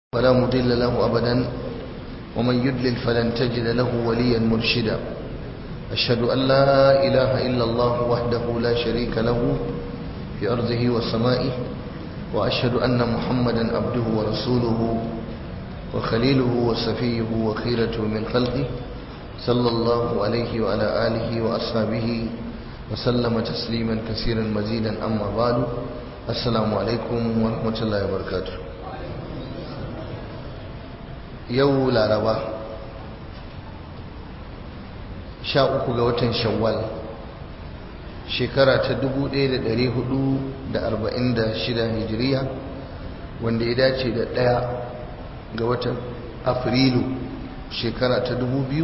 ولا مضل له أبدا ومن يدلل فلن تجد له وليا مرشدا أشهد أن لا إله إلا الله وحده لا شريك له في أرضه وسمائه وأشهد أن محمدا عبده ورسوله وخليله وصفيه وخيرته من خلقه صلى الله عليه وعلى آله وأصحابه وسلم تسليما كثيرا مزيدا أما بعد السلام عليكم ورحمة الله وبركاته yau laraba sha uku ga watan shawwal shekara ta 1446 hijiriya wanda ya dace da ɗaya ga watan afrilu shekara ta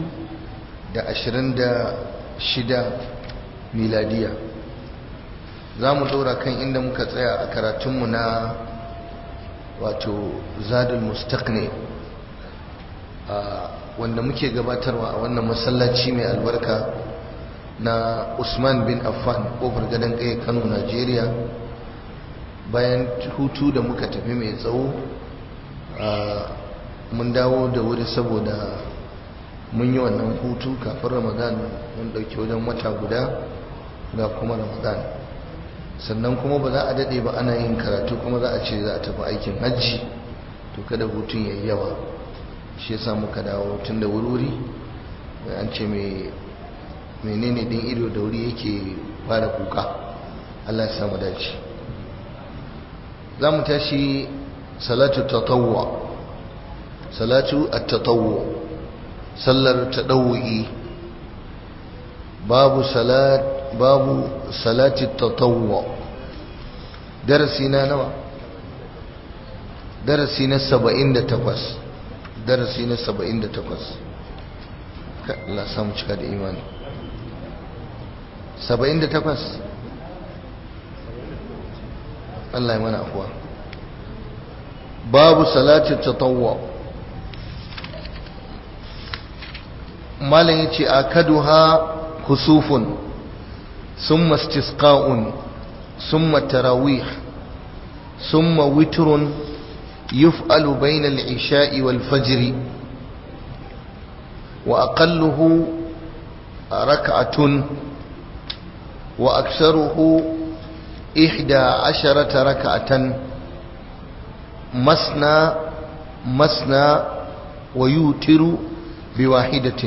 2026 miladiya za mu ɗora kan inda muka tsaya a karatunmu na wato zadul mustaqni wanda muke gabatarwa a wannan masallaci mai albarka na Usman bin Affan kofar gadon kai Kano Najeriya bayan hutu da muka tafi mai tsawo mun dawo da wuri saboda mun yi wannan hutu kafin Ramadan mun dauki wajen wata guda ga kuma Ramadan sannan kuma ba za a dade ba ana yin karatu kuma za a ce za a tafi aikin hajji to kada hutun yayi yawa shi yasa muka dawo tun da wuri an ce mai menene din ido da wuri yake fara kuka Allah ya samu dace za mu tashi salatu tatawwa salatu at-tatawwu sallar tadawwi babu salat babu salati tatawwu darasi na nawa darasi na 78 darasi na saba'in da takwas Allah samu cika da imani saba'in da takwas Allah ya mana afuwa babu salatin tatawwa malam ya ce a kaduha kusufun summa istisqa'un summa tarawih summa witrun يفعل بين العشاء والفجر وأقله ركعة وأكثره إحدى عشرة ركعة مسنى مسنى ويوتر بواحدة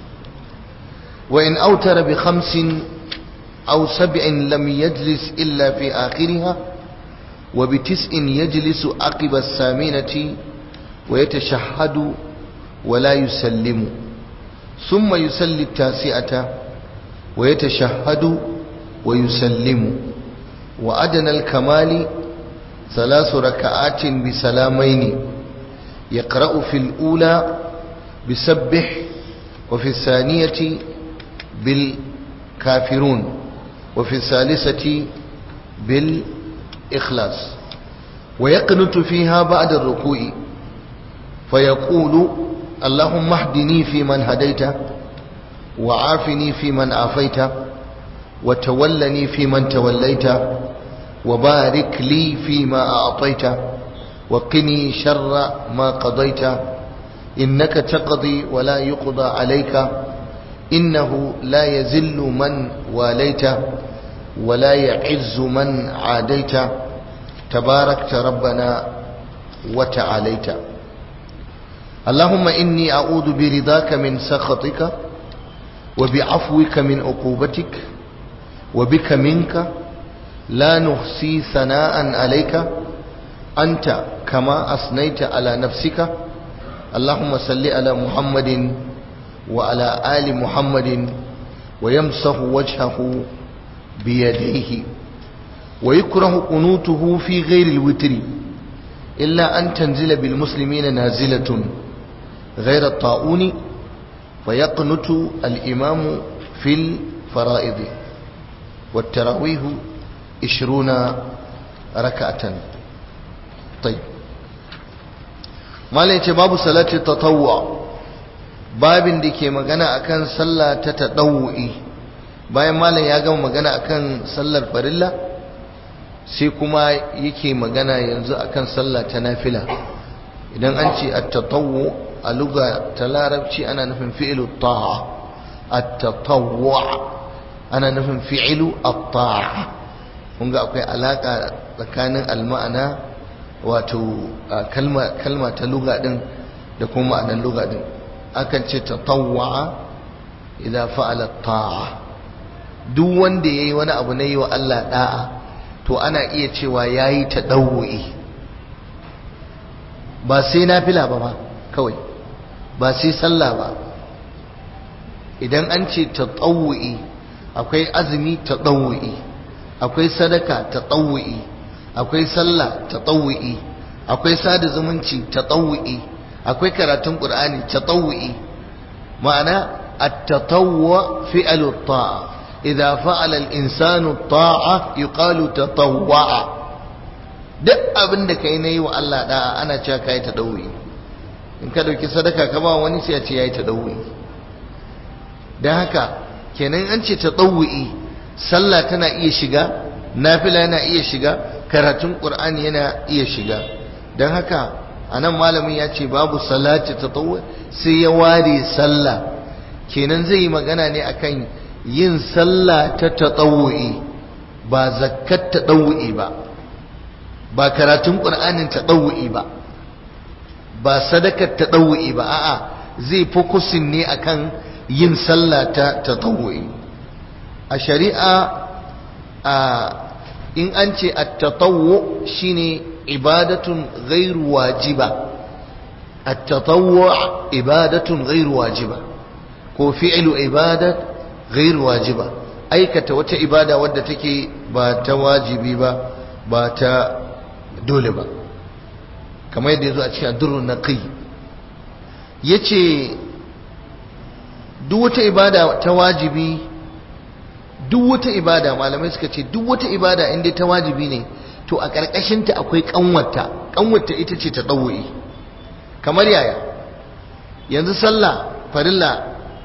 وإن أوتر بخمس أو سبع لم يجلس إلا في آخرها وبتسع يجلس عقب الثامنة ويتشهد ولا يسلم ثم يسلي التاسعة ويتشهد ويسلم وأدنى الكمال ثلاث ركعات بسلامين يقرأ في الأولى بسبح وفي الثانية بالكافرون وفي الثالثة بال إخلاص ويقنت فيها بعد الركوع فيقول اللهم اهدني في من هديت وعافني في من عافيت وتولني في من توليت وبارك لي فيما أعطيت وقني شر ما قضيت إنك تقضي ولا يقضى عليك إنه لا يزل من واليت ولا يعز من عاديت تباركت ربنا وتعاليت اللهم إني أعوذ برضاك من سخطك وبعفوك من عقوبتك وبك منك لا نحصي ثناء عليك أنت كما أثنيت على نفسك اللهم صل على محمد وعلى آل محمد ويمسح وجهه بيديه ويكره قنوته في غير الوتر إلا أن تنزل بالمسلمين نازلة غير الطاعون فيقنت الإمام في الفرائض والتراويه عشرون ركعة طيب ما ليت باب صلاة التطوع باب ديكي مغانا أكان صلاة تتطوعي bayan malam ya gama magana akan sallar farilla sai kuma yake magana yanzu akan sallah ta nafila idan an ce at-tatawwu a lugha ta larabci ana nufin fi'lu ta'a at-tatawwu ana nufin fi'lu at-ta'a kun ga akwai alaka tsakanin al-ma'ana wato kalma kalma ta lugha din da kuma ma'anar lugha din akan ce tatawwa idza fa'ala ta'a duk wanda yayi wani abu na yi wa Allah da'a to ana iya cewa yayi tadawwi ba sai nafila ba ba kawai ba sai sallah ba idan an ce tatawwi akwai azumi tatawwi akwai sadaka tatawwi akwai sallah tatawwi akwai sada zumunci tatawwi akwai karatun qur'ani tatawwi ma'ana at-tatawwu fi'lu at-ta'a idza fa'ala al-insanu at-ta'a yuqalu tatawwa'a duk abin da kai nayi wa Allah da'a ana cewa kai tadawwi in ka dauki sadaka ka ba wani sai ya ce yayi tadawwi dan haka kenan an ce tadawwi sallah tana iya shiga nafila yana iya shiga karatun qur'ani yana iya shiga dan haka anan malamin ya ce babu salati tatawwu sai ya ware sallah kenan zai yi magana ne akan yin sallah ta tatawwi ba zakkat tatawwi ba ba karatun qur'anin tatawwi ba ba sadakar tatawwi ba a'a zai fokusin ne akan yin sallah ta tatawwi a shari'a a in an ce at-tatawwu shine ibadatun ghairu wajiba at-tatawwu ibadatun ghairu wajiba ko fi'lu ibadat ghairu wajiba aikata wata ibada wadda take ba ta wajibi ba ba ta dole ba kamar yadda yazo a cikin ad-durrun naqi yace duk wata ibada ta wajibi duk wata ibada malamai suka ce duk wata ibada inda ta wajibi ne to a ƙarƙashinta akwai ƙanwata ƙanwata ita ce ta ɗauwa'i kamar yaya yanzu sallah farilla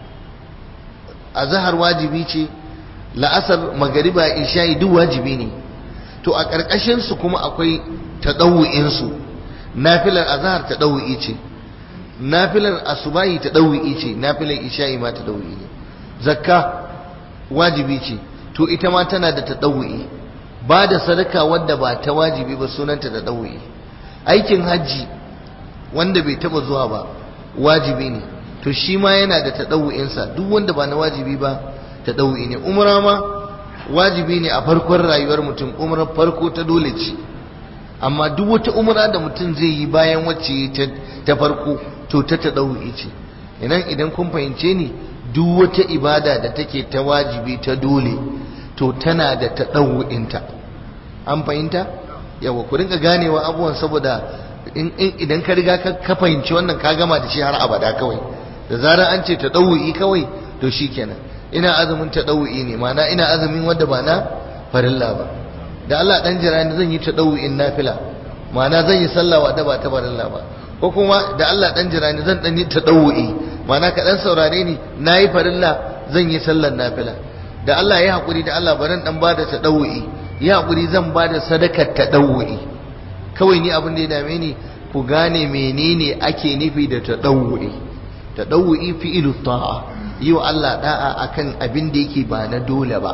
a zahar wajibi ce la'asar magariba isha'i duk wajibi ne to a ƙarƙashinsu kuma akwai ta ɗauwa'insu nafilar azahar ta ɗauwa'i ce nafilar asubahi ta ɗauwa'i ce nafilar isha'i ma ta ɗauwa'i ne zakka wajibi ce to ita ma tana da taɗawu'i ba da sadaka wadda ba ta wajibi ba sunanta taɗawu'i aikin hajji wanda bai taba zuwa ba wajibi ne to shi ma yana da taɗawu'insa duk wanda ba na wajibi ba taɗawu'i ne umra ma wajibi ne a farkon rayuwar mutum umrar farko ta dole ce amma duk wata umra da mutum zai yi bayan wacce ta farko to ta taɗawu'i ce idan idan kun fahimce ni duk wata ibada da take ta wajibi ta dole to tana da ta ɗau'inta an fahimta yawa ku rinka ganewa abubuwan saboda idan ka riga ka fahimci wannan ka gama da shi har abada kawai da zarar an ce ta ɗau'i kawai to shi kenan ina azumin ta ɗau'i ne mana ina azumin wanda ba na farilla ba da Allah dan jira ni zan yi ta ɗau'in nafila mana zan yi sallah wadda ba ta farilla ba ko kuma da Allah dan jira ni zan dan yi ta ɗau'i mana ka dan saurare ni nayi farilla zan yi sallar nafila da Allah ya hakuri da Allah baran dan bada tadawwi ya hakuri zan bada sadakar tadawwi kawai ni abin da ya dame ni ku gane menene ake nufi da tadawwi tadawwi fi'lu ta'a yi wa Allah da'a akan abin da yake ba na dole ba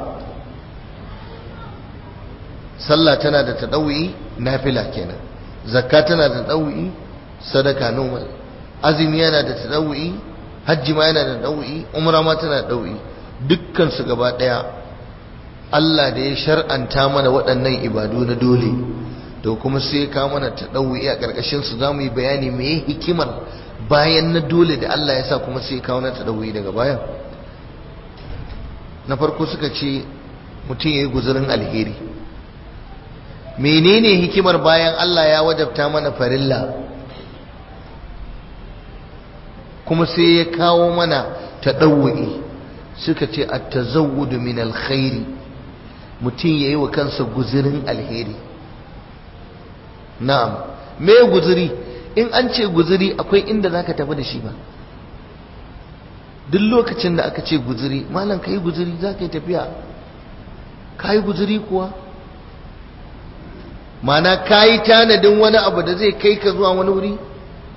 sallah tana da tadawwi nafila kenan zakka tana da tadawwi sadaka normal azumi yana da tadawwi hajji ma yana da ɗau'i umra ma tana da ɗau'i dukkan su gaba ɗaya Allah da ya shar'anta mana waɗannan ibadu na dole to kuma sai ka mana ta ɗau'i a ƙarƙashin su za mu yi bayani me hikimar bayan na dole da Allah ya sa kuma sai kawo na ta ɗau'i daga baya na farko suka ce mutum ya yi guzurin alheri menene hikimar bayan Allah ya wajabta mana farilla kuma sai ya kawo mana taɗawu'i suka ce a tazawudu min alkhairi mutum ya yi wa kansa guzirin alheri na'am me guziri in an ce guziri akwai inda za ka tafi da shi ba duk lokacin da aka ce guziri malam ka yi guziri za ka yi tafiya ka yi guziri kuwa mana ka yi tanadin wani abu da zai kai ka zuwa wani wuri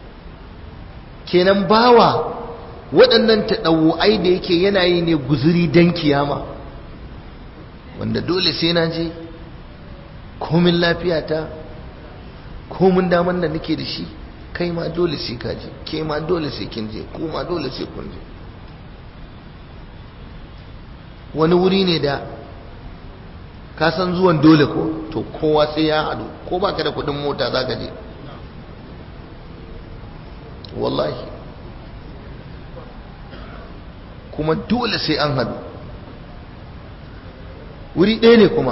kenan bawa waɗannan taɗawu'ai da yake yana yi ne guzuri don kiyama wanda dole sai na je komin lafiyata komin daman da nake da shi kai ma dole sai ka je ke ma dole sai kin je ko ma dole sai kun je wani wuri ne da ka san zuwan dole ko to kowa sai ya haɗu ko baka da kuɗin mota za ka je wallahi kuma dole sai an haɗu wuri ɗaya ne kuma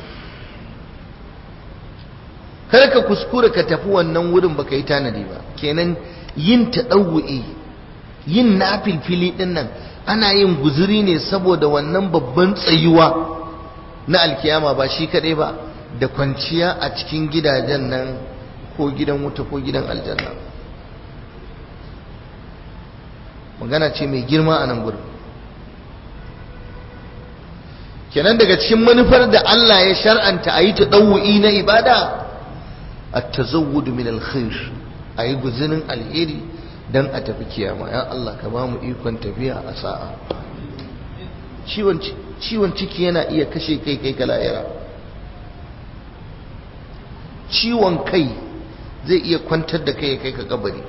kar ka kuskura ka tafi wannan wurin baka yi tanadi ba kenan yin taɗawu'i yin nafilfili ɗin nan ana yin guzuri ne saboda wannan babban tsayuwa na alkiyama ba shi kaɗai ba da kwanciya a cikin gidajen nan ko gidan wuta ko gidan aljanna magana ce mai girma a nan gurin kenan daga cikin manufar da Allah ya shar'anta a yi ta ɗau'i na ibada a tazawudu min alkhair a yi guzinin alheri don a tafi kiyama ya Allah ka ba mu ikon tafiya a sa'a ciwon ciki yana iya kashe kai kai ka lahira ciwon kai zai iya kwantar da kai kai ka kabari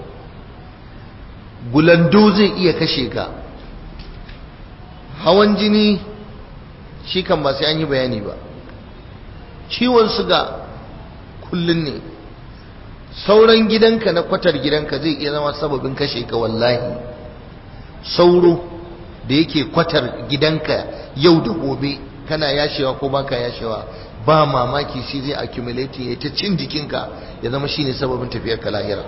gulando zai iya kashe ka hawan jini shi kan ba sai an yi bayani ba ciwon suga kullun ne sauran gidanka na kwatar gidanka zai iya zama sababin kashe ka wallahi sauro da yake kwatar gidanka yau da gobe kana yashewa ko baka yashewa ba mamaki shi zai accumulate ya ta cin jikinka ya zama shine sababin tafiyar ka lahira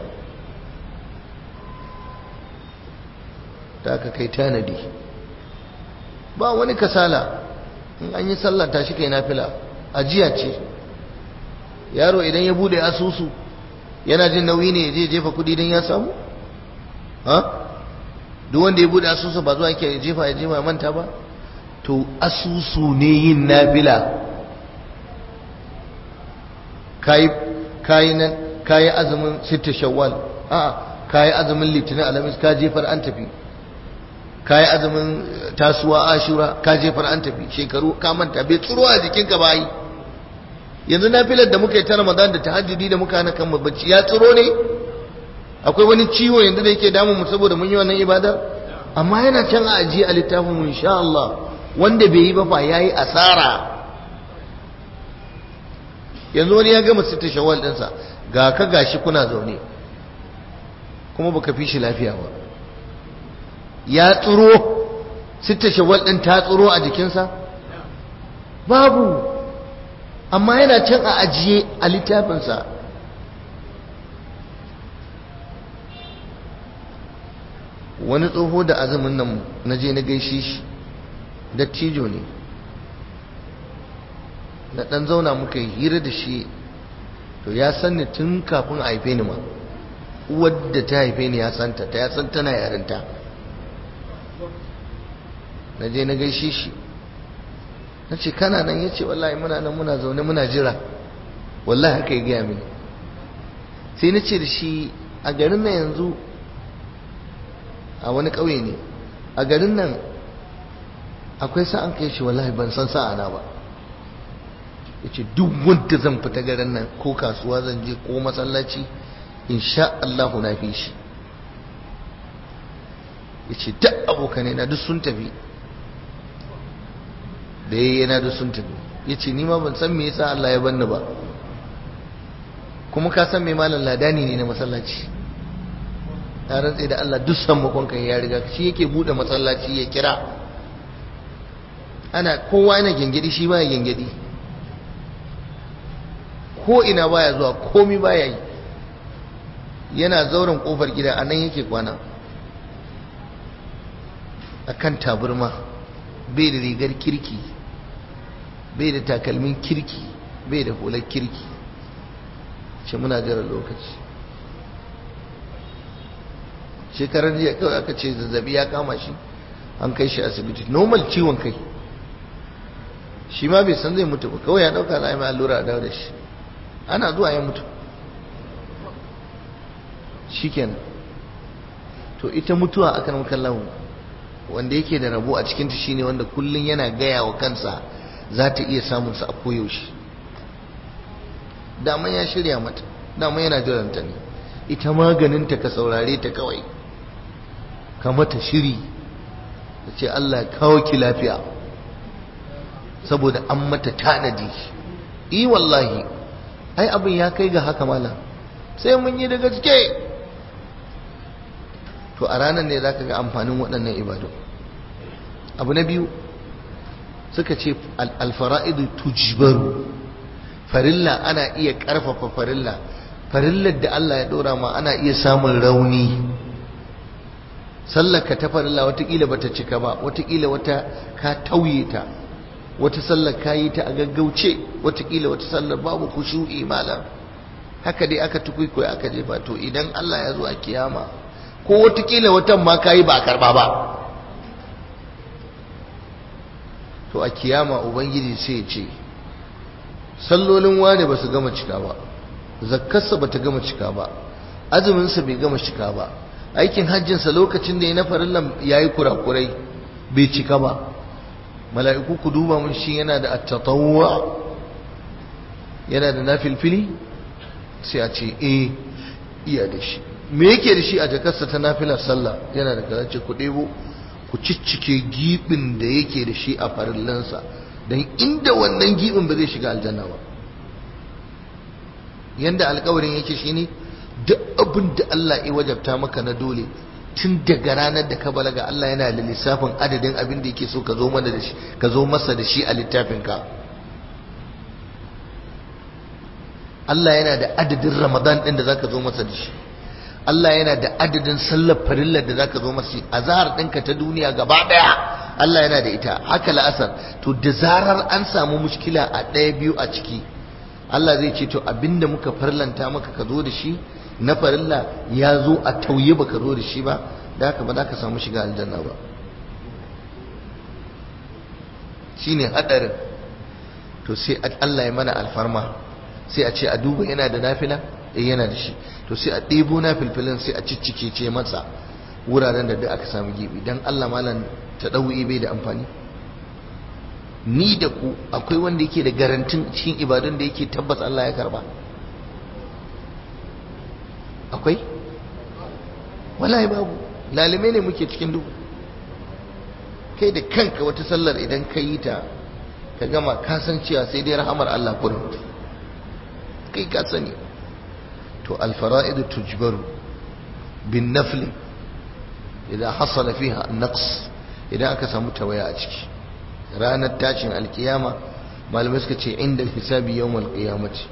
da aka kai tanadi ba wani kasala in an yi sallah tashi kai nafila ajiya ce yaro idan ya bude asusu yana jin nauyi ne ya je jefa kudi don ya samu ha duk wanda ya bude asusu ba zuwa yake jefa ya jefa ya manta ba to asusu ne yin nafila kayi kayi nan kayi azumin sita shawwal a kayi azumin litinin alamis ka jefar an tafi kayi azumin tasuwa ashura ka jefar an tafi shekaru ka manta bai tsuro a jikinka ba yi yanzu nafilar da muka yi ta ramadan da tahajjudi da muka hana kan bacci ya tsiro ne akwai wani ciwo yanzu da yake damun mu saboda mun yi wannan ibadar amma yana can a ajiye a littafin mu insha Allah wanda bai yi ba fa yayi asara yanzu wani ya gama sita shawwal dinsa ga ka gashi kuna zaune kuma baka fi shi lafiya ba ya tsiro sita shawwal din ta tsiro a jikinsa babu amma yana can a ajiye a littafinsa wani tsoho da azumin nan na je na gaishe shi dattijo ne na ɗan zauna muka yi hira da shi to ya san ni tun kafin a haife ni ma wadda ta haife ni ya santa ta ya san tana yarinta na je na gaishe shi na ce kana nan ya ce wallahi muna nan muna zaune muna jira wallahi haka ya gaya mini sai na ce da shi a garin nan yanzu a wani ƙauye ne a garin nan akwai sa'an kai shi wallahi ban san sa'ana ba ya ce duk wanda zan fita garin nan ko kasuwa zan je ko masallaci insha Allahu na fi shi ya ce duk abokanai na duk sun tafi da ya yana da sun tafi ya ce nima ban san me yasa Allah ya banni ba kuma ka san mai malam ladani ne na masallaci ya rantse da Allah duk san makonka ya riga shi yake bude masallaci ya kira ana kowa yana gengedi shi baya gengedi ko ina baya zuwa komi baya yi yana zauren kofar gida a nan yake kwana akan taburma bai da rigar kirki bai da takalmin kirki bai da hular kirki ce muna jira lokaci shekarar jiya kawai aka ce zazzabi ya kama shi an kai shi asibiti normal ciwon kai shi ma bai san zai mutu ba kawai ya dauka za a yi mai allura a dawo da shi ana zuwa ya mutu shi kenan to ita mutuwa akan makallahu wanda yake da rabo a cikinta shine wanda kullun yana gaya wa kansa za ta iya samun sa a koyaushe dama ya shirya mata dama yana jiranta ne ita maganinta ka saurare ta kawai ka mata shiri ta ce Allah kawo ki lafiya saboda an mata tanadi i wallahi ai abin ya kai ga haka malam sai mun yi da gaske to a ranar ne zaka ga amfanin waɗannan ibadu abu na biyu suka ce alfara'idu tujbaru farilla ana iya ƙarfafa farilla farillar da Allah ya ɗora ma ana iya samun rauni sallar ka ta farilla watakila bata cika ba watakila wata ka tauye ta wata sallar ka yi ta a gaggauce watakila wata sallar babu kushu'i malam haka dai aka tukwikwaye aka jefa to idan Allah ya zo a kiyama ko watakila watan ma ka yi ba a karba ba to a kiyama ubangiji sai ya ce sallolin wane ba su gama cika ba zakkarsa ba ta gama cika ba azuminsa bai gama cika ba aikin hajjinsa lokacin da ya na farillan ya yi kurakurai bai cika ba mala'iku ku duba mun shi yana da attatawwa yana da nafilfili sai a ce eh iya da shi me yake da shi a jakarsa ta nafilar sallah yana da kaza ce ku ɗebo ku ciccike gibin da yake da shi a farillansa don inda wannan gibin ba zai shiga aljanna ba yanda alkawarin yake shine duk abin da Allah ya wajabta maka na dole tun daga ranar da ka balaga Allah yana da lissafin adadin abin da yake so ka zo mana da shi ka zo masa da shi a littafinka Allah yana da adadin Ramadan din da zaka zo masa da shi Allah yana da adadin sallar farillar da zaka zo masa azhar ɗinka ta duniya gaba daya Allah yana da ita haka la'asar to da zarar an samu mushkila a ɗaya biyu a ciki Allah zai ce to abinda muka farlanta maka ka zo da shi na farilla ya zo a tauye baka zo da shi ba da haka ba za ka samu shiga aljanna ba shine hadarin to sai Allah ya mana alfarma sai a ce a duba yana da nafila eh yana da shi to sai a ɗebo nafilfilin sai a ciccike ce masa wuraren da duk aka samu gibi dan Allah malam ta ɗau'i bai da amfani ni da ku akwai wanda yake da garantin cikin ibadun da yake tabbas Allah ya karba akwai wallahi babu lalime ne muke cikin duhu kai da kanka wata sallar idan ka yi ta ka gama ka san cewa sai dai rahamar Allah kurin kai ka sani to alfara'idu tujbaru bin nafli idan hasala fiha naqs idan aka samu tawaya a ciki ranar tashin alkiyama malamai suka ce inda hisabi yawmal qiyamati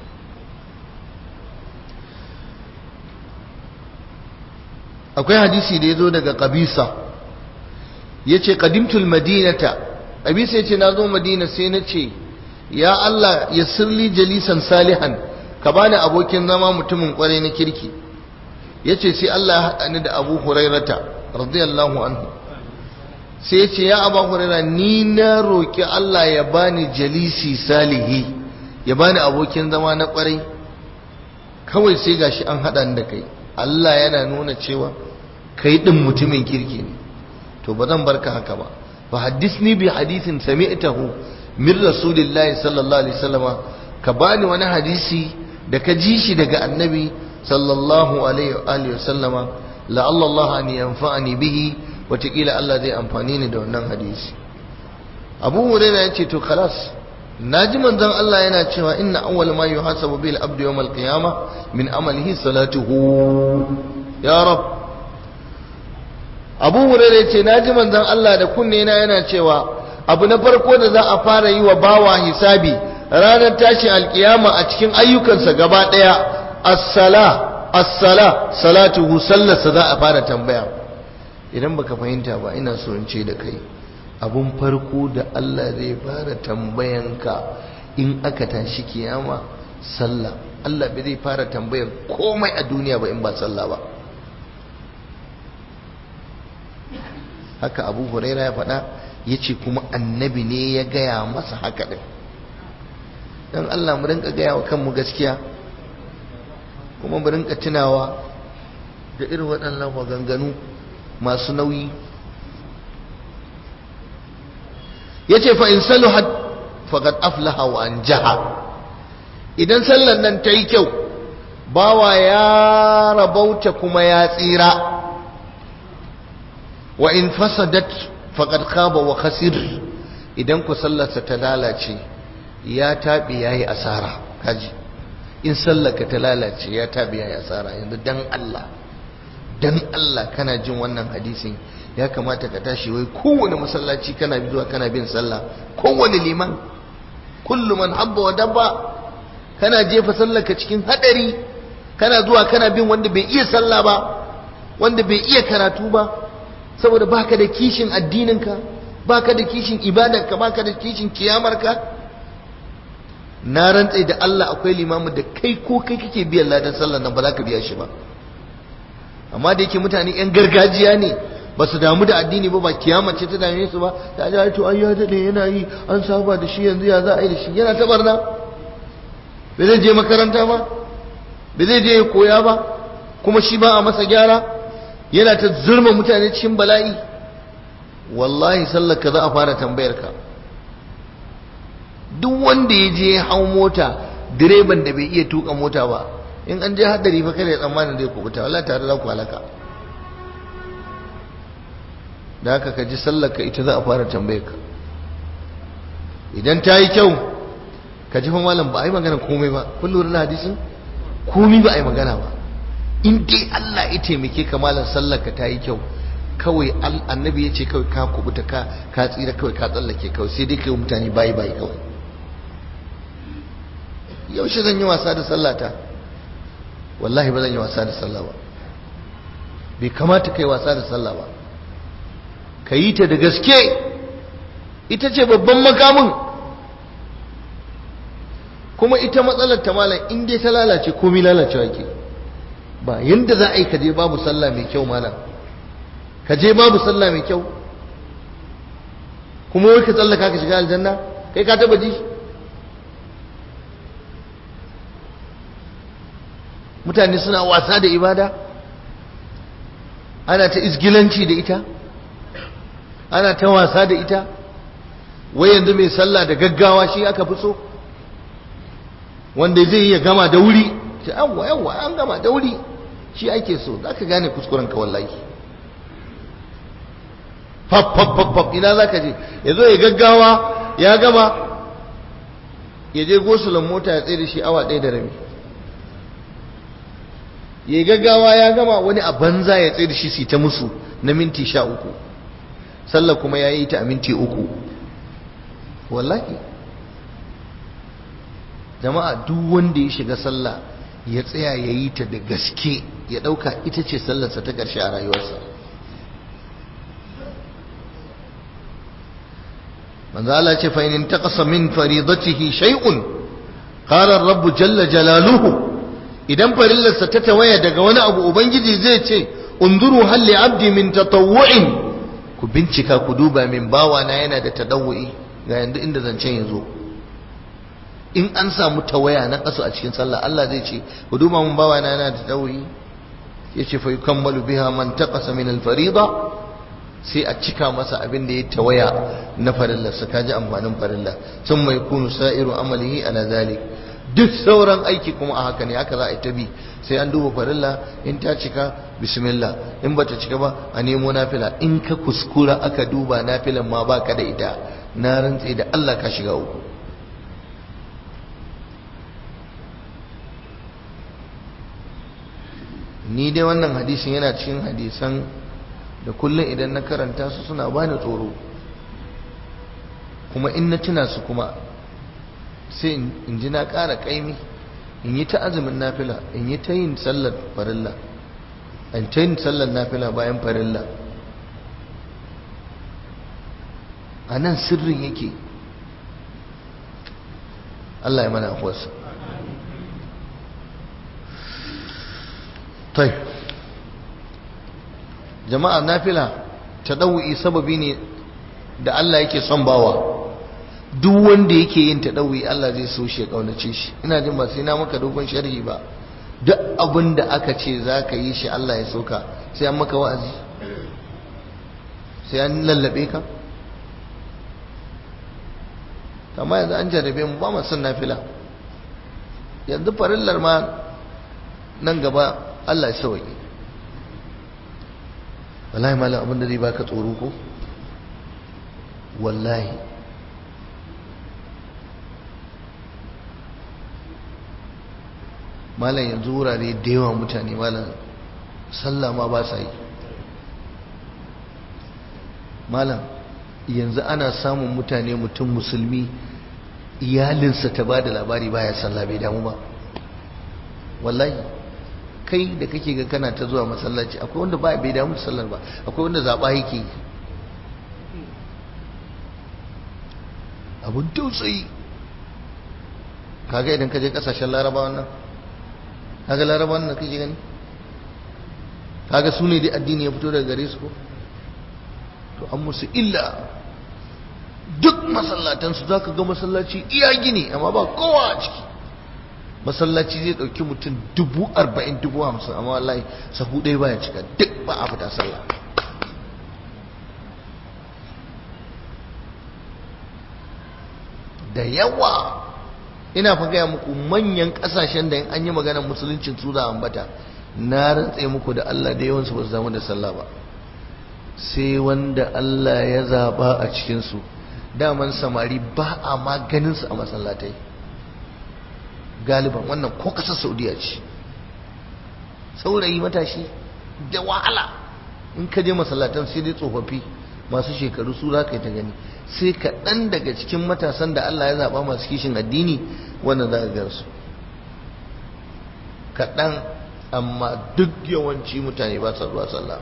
akwai hadisi da ya zo daga qabisa yace qadimtul madinata qabisa yace na zo madina sai na ce ya Allah ya sirli jalisan salihan ka bani abokin zama mutumin kwarai na kirki yace sai Allah ya haɗa ni da Abu Hurairata radiyallahu anhu sai yace ya Abu Huraira ni na roki Allah ya bani jalisi salihi ya bani abokin zama na kwarai kawai sai gashi an haɗa ni da kai Allah yana nuna cewa kai din mutumin kirki ne to ba zan barka haka ba fa haddisni bi hadithin sami'tahu min rasulillahi sallallahu alaihi wasallam ka bani wani hadisi da ka ji shi daga annabi sallallahu alaihi wasallam la Allah an yanfa'ani bihi wataƙila Allah zai amfani ni da wannan hadisi Abu Hurairah ya ce to khalas naji manzon Allah yana cewa inna awwal ma yuhasabu bil abdu yawm al qiyamah min amalihi salatuhu ya rab Abu Hurairah ce naji manzon Allah da kunne na yana cewa abu na farko da za a fara yi wa bawa hisabi ranar tashi alkiyama a cikin ayyukansa gaba daya as-sala as-sala salatuhu sallarsa za a fara tambaya idan baka fahimta ba ina so in ce da kai abun farko da Allah zai fara tambayanka in aka tashi kiyama sallah Allah bai zai fara tambayar komai a duniya ba in ba sallah ba haka abu huraira ya faɗa ya ce kuma annabi ne ya gaya masa haka ɗin don Allah mu rinka gaya wa kanmu gaskiya kuma mu rinka tunawa da irin waɗannan maganganu masu nauyi yace fa in saluhat faqad aflaha wa anjaha idan sallan nan ta yi kyau bawa ya rabauta kuma ya tsira wa in fasadat faqad khaba wa khasir idan ku sallarsa ta lalace ya tabi yayi asara kaji in sallarka ta lalace ya tabi yayi asara yanzu dan Allah dan Allah kana jin wannan hadisin ya kamata ka tashi wai kowane masallaci kana zuwa kana bin sallah kowane liman kullu man habba wa dabba kana jefa sallarka cikin hadari kana zuwa kana bin wanda bai iya sallah ba wanda bai iya karatu ba saboda baka da kishin addininka baka da kishin ibadarka baka da kishin kiyamarka na rantse da Allah akwai limamin da kai ko kai kake biyan ladan sallar nan ba za ka biya shi ba amma da yake mutane yan gargajiya ne ba su damu da addini ba ba kiyama ce ta dame su ba ta ji to ai ya dade yana yi an saba da shi yanzu ya za a yi da shi yana ta barna bai zai je makaranta ba bai zai je ya koya ba kuma shi ba a masa gyara yana ta zurma mutane cikin bala'i wallahi sallar ka za a fara tambayar ka duk wanda ya je hau mota direban da bai iya tuka mota ba in an je hadari fa kada ya tsammanin zai kubuta wallahi tare za ku halaka da haka ka ji sallar ka ita za a fara tambayar ka idan ta yi kyau ka ji fa malam ba a yi magana komai ba kun lura na hadisin komai ba a yi magana ba in dai Allah ya taimake ka malam sallar ka ta yi kyau kawai annabi ya ce kawai ka kubuta ka ka tsira kawai ka tsallake kawai sai dai kai mutane bayi bayi kawai yaushe zan yi wasa da sallata wallahi ba zan yi wasa da sallah ba bai kamata kai wasa da sallah ba ka yi ta da gaske ita ce babban makamin kuma ita matsalar ta malam in dai ta lalace komai lalacewa ke ba yanda za a yi kaje babu sallah mai kyau malam kaje babu sallah mai kyau kuma wai ka tsallaka ka shiga aljanna kai ka taba ji mutane suna wasa da ibada ana ta izgilanci da ita ana ta wasa da ita wai yanzu mai sallah da gaggawa shi aka fi so wanda zai iya gama da wuri ce yawwa yawwa an gama da wuri shi ake so za ka gane kuskuren ka wallahi fab fab fab fab ina za ka je ya zo ya gaggawa ya gama ya je gosulan mota ya tsaye da shi awa ɗaya da rabi ya gaggawa ya gama wani a banza ya tsaye da shi su ta musu na minti sha uku sallah kuma ya yi ta a minti uku wallahi jama'a duk wanda ya shiga sallah ya tsaya ya yi ta da gaske ya ɗauka ita ce sallarsa ta ƙarshe a rayuwarsa manzo Allah ce fa in taqasa min faridatihi shay'un qala ar-rabb jalla jalaluhu idan farillarsa ta tawaya daga wani abu ubangiji zai ce unzuru hal li abdi min tatawwu'in ku bincika ku duba min bawana yana da tadawwi ga yanzu inda zancen yazo in an samu tawaya na kasu a cikin sallah Allah zai ce ku duba mun bawana yana da tadawwi yace fa yukammalu biha man taqasa min al-farida sai a cika masa abin da ya tawaya na farilla su kaji amfanin farilla sun mai kunu sa'iru amalihi ala zalik duk sauran aiki kuma a haka ne haka za a yi ta bi sai an duba farilla in ta cika bismillah in bata cika ba a nemo nafila in ka kuskura aka duba nafilan ma baka da ita na rantse da Allah ka shiga uku ni dai wannan hadisin yana cikin hadisan da kullum idan na karanta su suna bani tsoro kuma in na tuna su kuma sai in ji na ƙara ƙaimi in yi ta azumin nafila in yi ta yin sallar farilla in ta yin sallar nafila bayan farilla a nan sirrin yake Allah ya mana afuwarsa tai jama'a nafila ta ɗau'i sababi ne da Allah yake son bawa duk wanda yake yin ta ɗau'i Allah zai so shi ya ƙaunace shi ina jin ba sai na maka dogon sharhi ba duk abin da aka ce za ka yi shi Allah ya soka sai an maka wa'azi sai an lallabe ka amma yanzu an jarrabe mu ba mu son nafila yanzu farillar ma nan gaba Allah ya sauke wallahi malam abin da zai baka tsoro ko wallahi malam yanzu wurare da yawa mutane malam sallah ma ba sa yi malam yanzu ana samun mutane mutum musulmi iyalinsa ta ba da labari baya sallah bai damu ba wallahi kai da kake ga kana ta zuwa masallaci akwai wanda ba bai damu da sallar ba akwai wanda zaɓa yake abun tausayi kaga idan ka je kasashen laraba wannan kaga laraba wannan kake gani kaga su ne dai addini ya fito daga gare su ko to an musu illa duk masallatansu za ka ga masallaci iya gini amma ba kowa a ciki masallaci zai ɗauki mutum dubu arba'in dubu hamsin amma wallahi sahu ɗaya baya cika duk ba a fita sallah da yawa ina fa gaya muku manyan ƙasashen da in an yi maganar musuluncin su da ambata na rantse muku da Allah da yawansu ba su zama da sallah ba sai wanda Allah ya zaba a cikinsu daman samari ba a maganinsu a masallatai galiban wannan ko kasar saudiya ce saurayi matashi da wahala in ka je masallatan sai dai tsofaffi masu shekaru su za ka yi ta gani sai kaɗan daga cikin matasan da Allah ya zaɓa masu kishin addini wannan za ka gansu kaɗan amma duk yawanci mutane ba sa zuwa sallah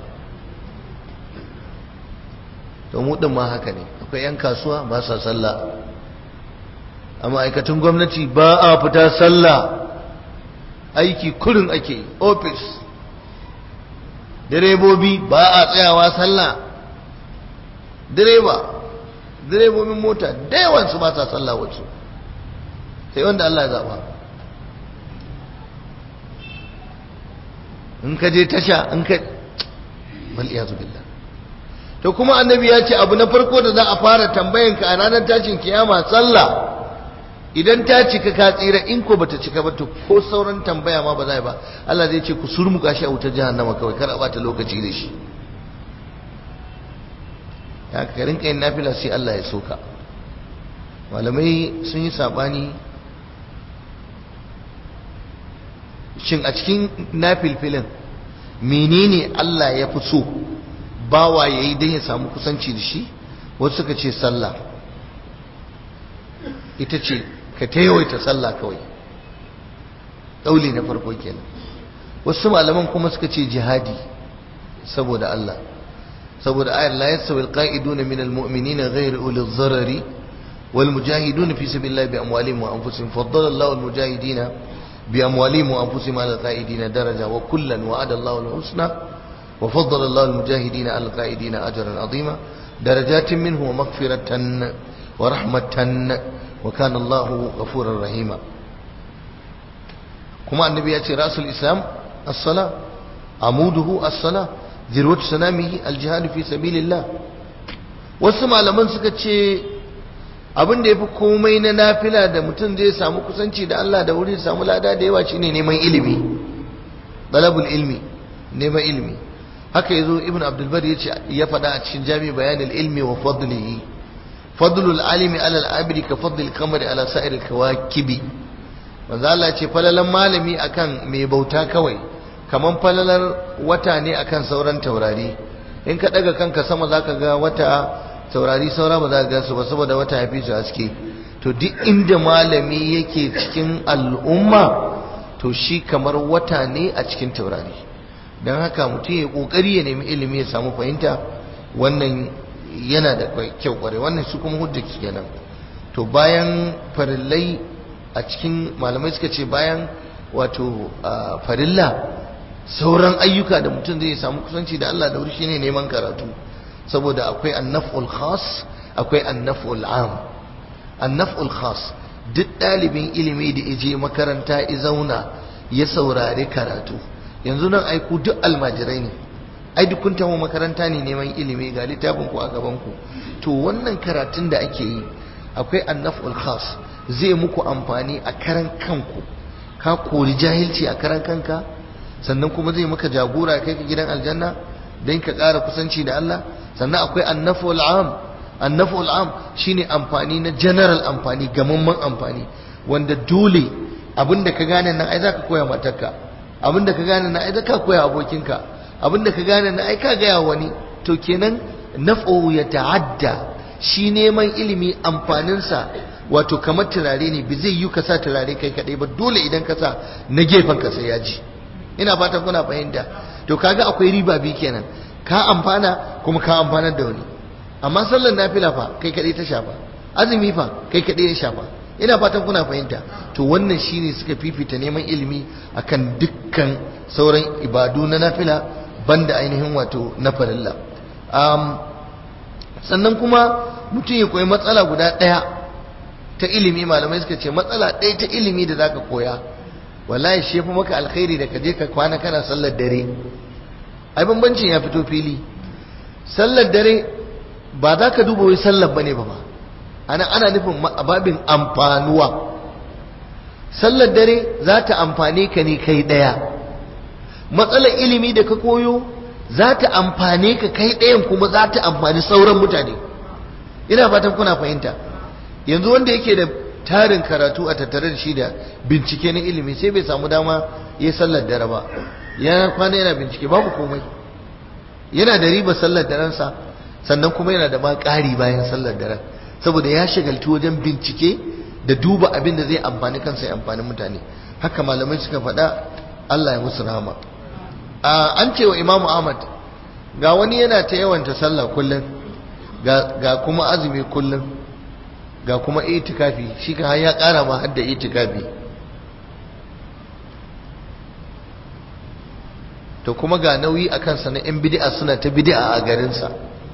to mu din ma haka ne akwai yan kasuwa ba sa sallah a ma'aikatan gwamnati ba a fita sallah aiki kurin ake ofis direbobi ba a tsayawa sallah direba direbobin mota da yawansu ba sa sallah wasu sai wanda Allah ya zaba in ka je tasha in ka bal iyazu billah to kuma annabi ya ce abu na farko da za a fara tambayan ka a ranar tashin kiyama sallah idan ta cika ka tsira in ko bata cika ba to ko sauran tambaya ma ba za ba Allah zai ce ku surmuka shi a wutar jahannama kawai kar a bata lokaci da shi ya ka rinka yin nafila sai Allah ya soka malamai sun yi sabani shin a cikin nafilfilin menene Allah ya fi so bawa ya yi don ya samu kusanci da shi wasu suka ce sallah ita ce ka ta yawaita sallah kawai ɗauli na farko kenan wasu malaman kuma suka ce jihadi saboda Allah saboda ayar la yastawi alqa'iduna min almu'minina ghayr uli dharari wal mujahiduna fi sabilillahi bi amwalihim wa anfusihim faddala Allahu al mujahidina bi amwalihim wa anfusihim ala alqa'idina daraja wa kullan wa'ada Allahu al husna وفضل الله المجاهدين على القائدين أجرا عظيما درجات منه ومغفرة ورحمة وكان الله غفورا رحيما كما النبي يأتي رأس الإسلام الصلاة عموده الصلاة ذروة سنامه الجهاد في سبيل الله wasu malaman suka ce abin da ya fi komai na nafila da mutum zai samu kusanci da Allah da wuri samu lada da yawa shine neman ilimi talabul ilmi neman ilimi haka yazo ibn abdul bari yace ya faɗa a cikin jami bayanin ilmi wa fadlihi fadlul alimi ala al-abidi ka fadlil qamari ala sa'iril kawakibi manzo Allah ce falalan malami akan mai bauta kawai kaman falalar wata ne akan sauran taurari in ka daga kanka sama zaka ga wata taurari saura ba za ka ga su ba saboda wata ya fi su haske to duk inda malami yake cikin al'umma to shi kamar wata ne a cikin taurari don haka mutum ya kokari ya nemi ilimi ya samu fahimta wannan yana da kyau kware wannan su kuma hujja kenan to bayan farillai a cikin malamai suka ce bayan wato farilla sauran ayyuka da mutum zai samu kusanci da Allah da wuri shine neman karatu saboda akwai annaf'ul khas akwai annaf'ul am annaf'ul khas duk ɗalibin ilimi da ije makaranta ya zauna ya saurari karatu yanzu nan aiku duk almajirai ne ai duk kun taho makaranta ne neman ilimi ga littafin ku a gaban ku to wannan karatun da ake yi akwai annaf'ul khas zai muku amfani a karan kanku ka kori jahilci a karan kanka sannan kuma zai maka jagora kai ka gidan aljanna don ka ƙara kusanci da Allah sannan akwai annaf'ul am annaf'ul am shine amfani na general amfani gamamman amfani wanda dole abinda ka gane nan ai zaka koya matarka abinda ka gane nan ai zaka koya abokinka abinda ka gane nan ai ka gaya wani to kenan naf'u ya ta'adda shi neman ilimi amfaninsa wato kamar turare ne bi zai yi ka sa turare kai kadai ba dole idan ka sa na gefen ka sai ya ji ina fatan kuna fahimta to kaga akwai riba bi kenan ka amfana kuma ka amfanar da wani amma sallar nafila fa kai kadai ta shafa azumi fa kai kadai ya shafa ina fatan kuna fahimta to wannan shine suka fifita neman ilimi akan dukkan sauran ibadu na nafila banda ainihin wato na farilla um, sannan kuma mutum ya koyi matsala guda ɗaya ta ilimi malamai suka ce matsala ɗaya ta ilimi da zaka koya wallahi shi fi maka alkhairi da ka je ka kwana kana sallar dare ai bambancin ya fito fili sallar dare ba za ka duba wai sallar bane ba ba ana ana nufin babin amfanuwa sallar dare za ta amfane ka ne kai ɗaya matsalar ilimi da ka koyo za ta amfane ka kai ɗayan kuma za ta amfani sauran mutane ina fatan kuna fahimta yanzu wanda yake da tarin karatu a tattare da shi da bincike na ilimi sai bai samu dama ya sallar dare ba ya kwana yana bincike babu komai yana da riba sallar darensa sannan kuma yana da ma ƙari bayan sallar daren saboda ya shagaltu wajen bincike da duba abin da zai amfani kansa ya amfani mutane haka malamai suka faɗa Allah ya musu rahama an ce wa imamu ahmad ga wani yana ta yawanta sallah kullum ga kuma azumi kullum ga kuma itikafi shi ka ya kara ma hadda itikafi to kuma ga nauyi a kansa na 'yan bid'a suna ta bid'a a garinsa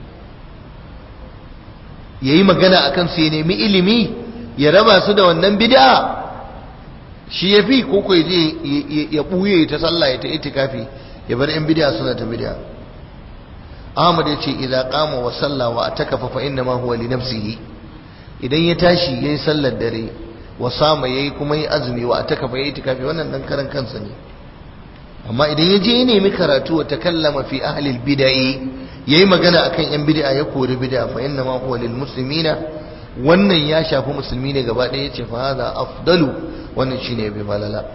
ya yi magana a kansu ya nemi ilimi ya raba su da wannan bid'a shi ya fi koko ya je ya ɓuye ta sallah ya ta itikafi ya bar 'yan bid'a suna ta bid'a Ahmad ya ce idza qama wa salla wa atakafa fa inna ma huwa li nafsihi idan ya tashi yayi sallar dare wa sama yayi kuma yi azumi wa atakafa yayi itikafi wannan dan karan kansa ne amma idan ya je ya nemi karatu wa takallama fi ahli al-bid'ah yayi magana akan yan bid'a ya kori bid'a fa inna ma huwa lil muslimina wannan ya shafi musulmi ne gaba ɗaya yace fa hadha afdalu wannan shine bi malala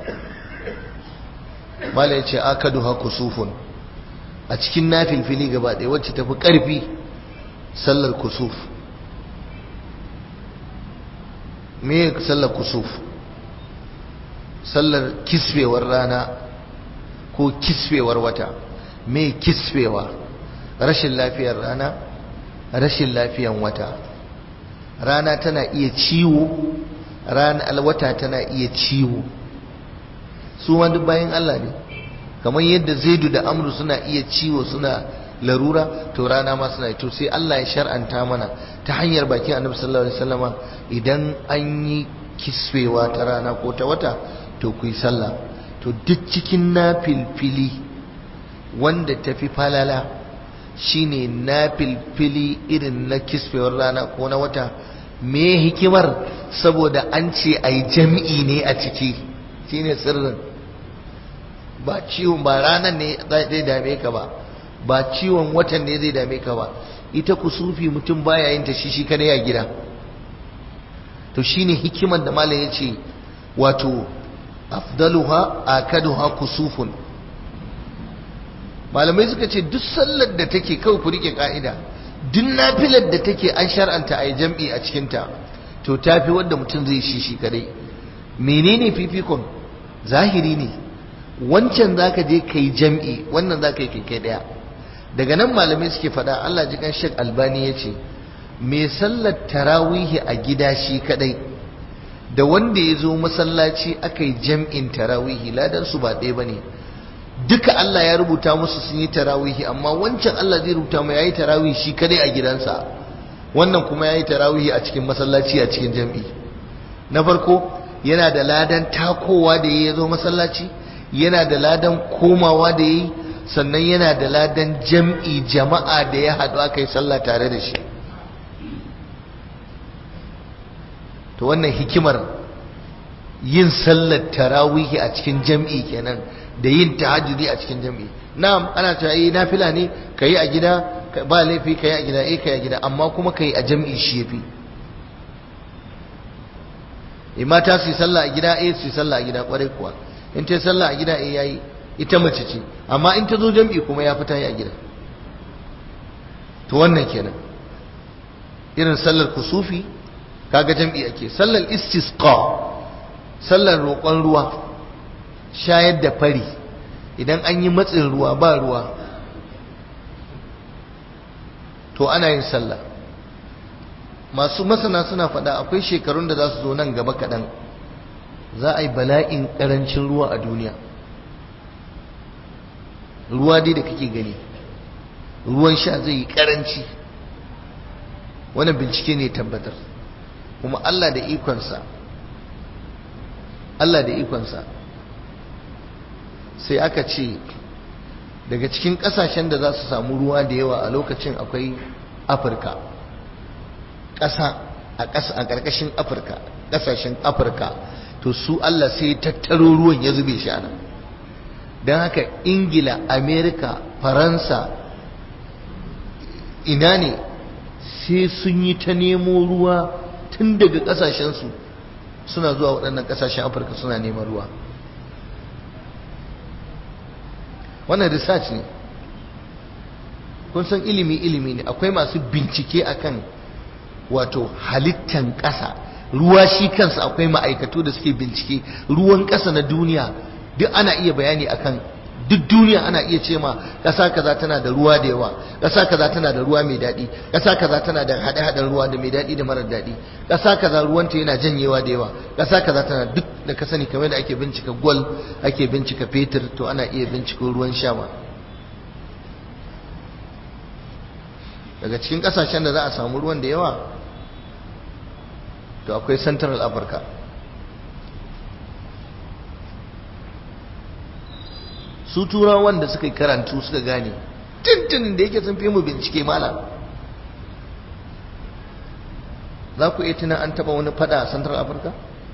mala yace akadu hakusufun a cikin nafilfili gaba ɗaya wacce tafi ƙarfi sallar kusuf me sallar kusuf sallar kisfewar rana ko kisfewar wata me kisfewa rashin lafiyar rana rashin lafiyan wata rana tana iya ciwo rana alwata tana iya ciwo su ma duk bayan Allah ne kamar yadda zaidu da amru suna iya ciwo suna larura to rana ma suna to sai Allah ya shar'anta mana ta hanyar bakin annabi sallallahu alaihi wasallama idan an yi kiswewa ta rana ko ta wata to ku yi sallah to duk cikin nafilfili wanda tafi falala shine nafilfili irin na kiswewar rana ko na wata me hikimar saboda an ce ai jami'i ne a ciki shine sirrin ba ciwon ba ranar ne zai dame ka ba ba ciwon watan ne zai dame ka ba ita kusufi mutum baya yin ta shi shi kada ya gida to shine hikimar da malam yace wato afdaluha akaduha kusufun malamai suka ce duk sallar da take kawai ku rike ka'ida duk nafilar da take an shar'anta a jam'i a cikinta to tafi wanda mutum zai shi shi kadai menene fifikon zahiri ne wancan zaka je kai jam'i wannan zaka yi kai daya daga nan malamai suke faɗa Allah ji kan Sheikh Albani yace me sallar tarawihi a gida shi kadai da wanda ya zo masallaci aka yi jam'in tarawihi ladan su ba ɗaya bane duka Allah ya rubuta musu sun yi tarawihi amma wancan Allah zai rubuta mu yayi tarawihi shi kadai a gidansa wannan kuma yayi tarawihi a cikin masallaci a cikin jam'i na farko yana da ladan takowa da ya zo masallaci yana da ladan komawa da yi sannan yana da ladan jam'i jama'a da ya haɗu aka yi sallah tare da shi to wannan hikimar yin sallar tarawihi a cikin jam'i kenan da yin tahajjudi a cikin jam'i na'am ana cewa eh nafila ne kai a gida ba laifi kai a gida eh kai a gida amma kuma kai a jam'i shi yafi eh mata su yi sallah a gida eh su yi sallah a gida kwarai kuwa in ta yi sallah a gida eh yayi ita mace ce amma in ta zo jam'i kuma ya fita yi a gida to wannan kenan irin sallar kusufi kaga jam'i ake sallar istisqa sallar roƙon ruwa shayar da fari idan an yi matsin ruwa ba ruwa to ana yin sallah masu masana suna faɗa akwai shekarun da za su zo nan gaba kaɗan za a yi bala'in ƙarancin ruwa a duniya ruwa dai da kake gani ruwan sha zai yi ƙaranci wannan bincike ne tabbatar kuma Allah da ikonsa Allah da ikonsa sai aka ce daga cikin kasashen da za su samu ruwa da yawa a lokacin akwai afirka ƙasa a ƙasa a ƙarƙashin afirka ƙasashen afirka to su Allah sai tattaro ruwan ya zube shi ana don haka ingila amerika faransa ina ne sai sun yi ta nemo ruwa tun daga ƙasashensu suna zuwa waɗannan ƙasashen afirka suna neman ruwa wannan research ne kun san ilimi ilimi ne akwai masu bincike akan wato halittan ƙasa ruwa shi kansa akwai ma'aikatu da suke bincike ruwan ƙasa na duniya duk ana iya bayani akan duk duniya ana iya ce ma ƙasa kaza tana da ruwa da yawa ƙasa kaza tana da ruwa mai daɗi ƙasa kaza tana da haɗe-haɗen ruwa da mai daɗi da marar daɗi ƙasa kaza ruwanta yana janyewa da yawa ƙasa kaza tana duk da ka sani kamar da ake bincika gwal ake bincika fetur to ana iya bincika ruwan sha ma daga cikin ƙasashen da za a samu ruwan da yawa to akwai central africa su turawan da suka yi karantu suka gane tuntunin da yake sun fi mu bincike malam za ku iya tuna an taba wani fada a central africa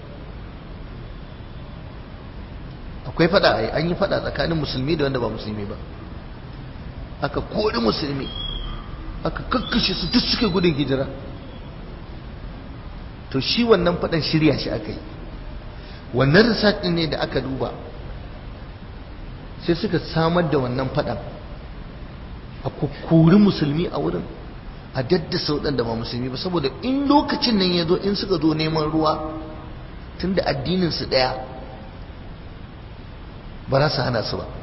akwai fada an yi fada tsakanin musulmi da wanda ba musulmi ba aka kori musulmi aka kakkashe su duk suke gudun hijira to shi wannan fadan shirya shi aka yi wannan research din ne da aka duba sai suka samar da wannan fadan a kukuri musulmi a wurin a daddasa waɗanda ba musulmi ba saboda in lokacin nan ya zo in suka zo neman ruwa tun da addininsu ɗaya ba za su hana su ba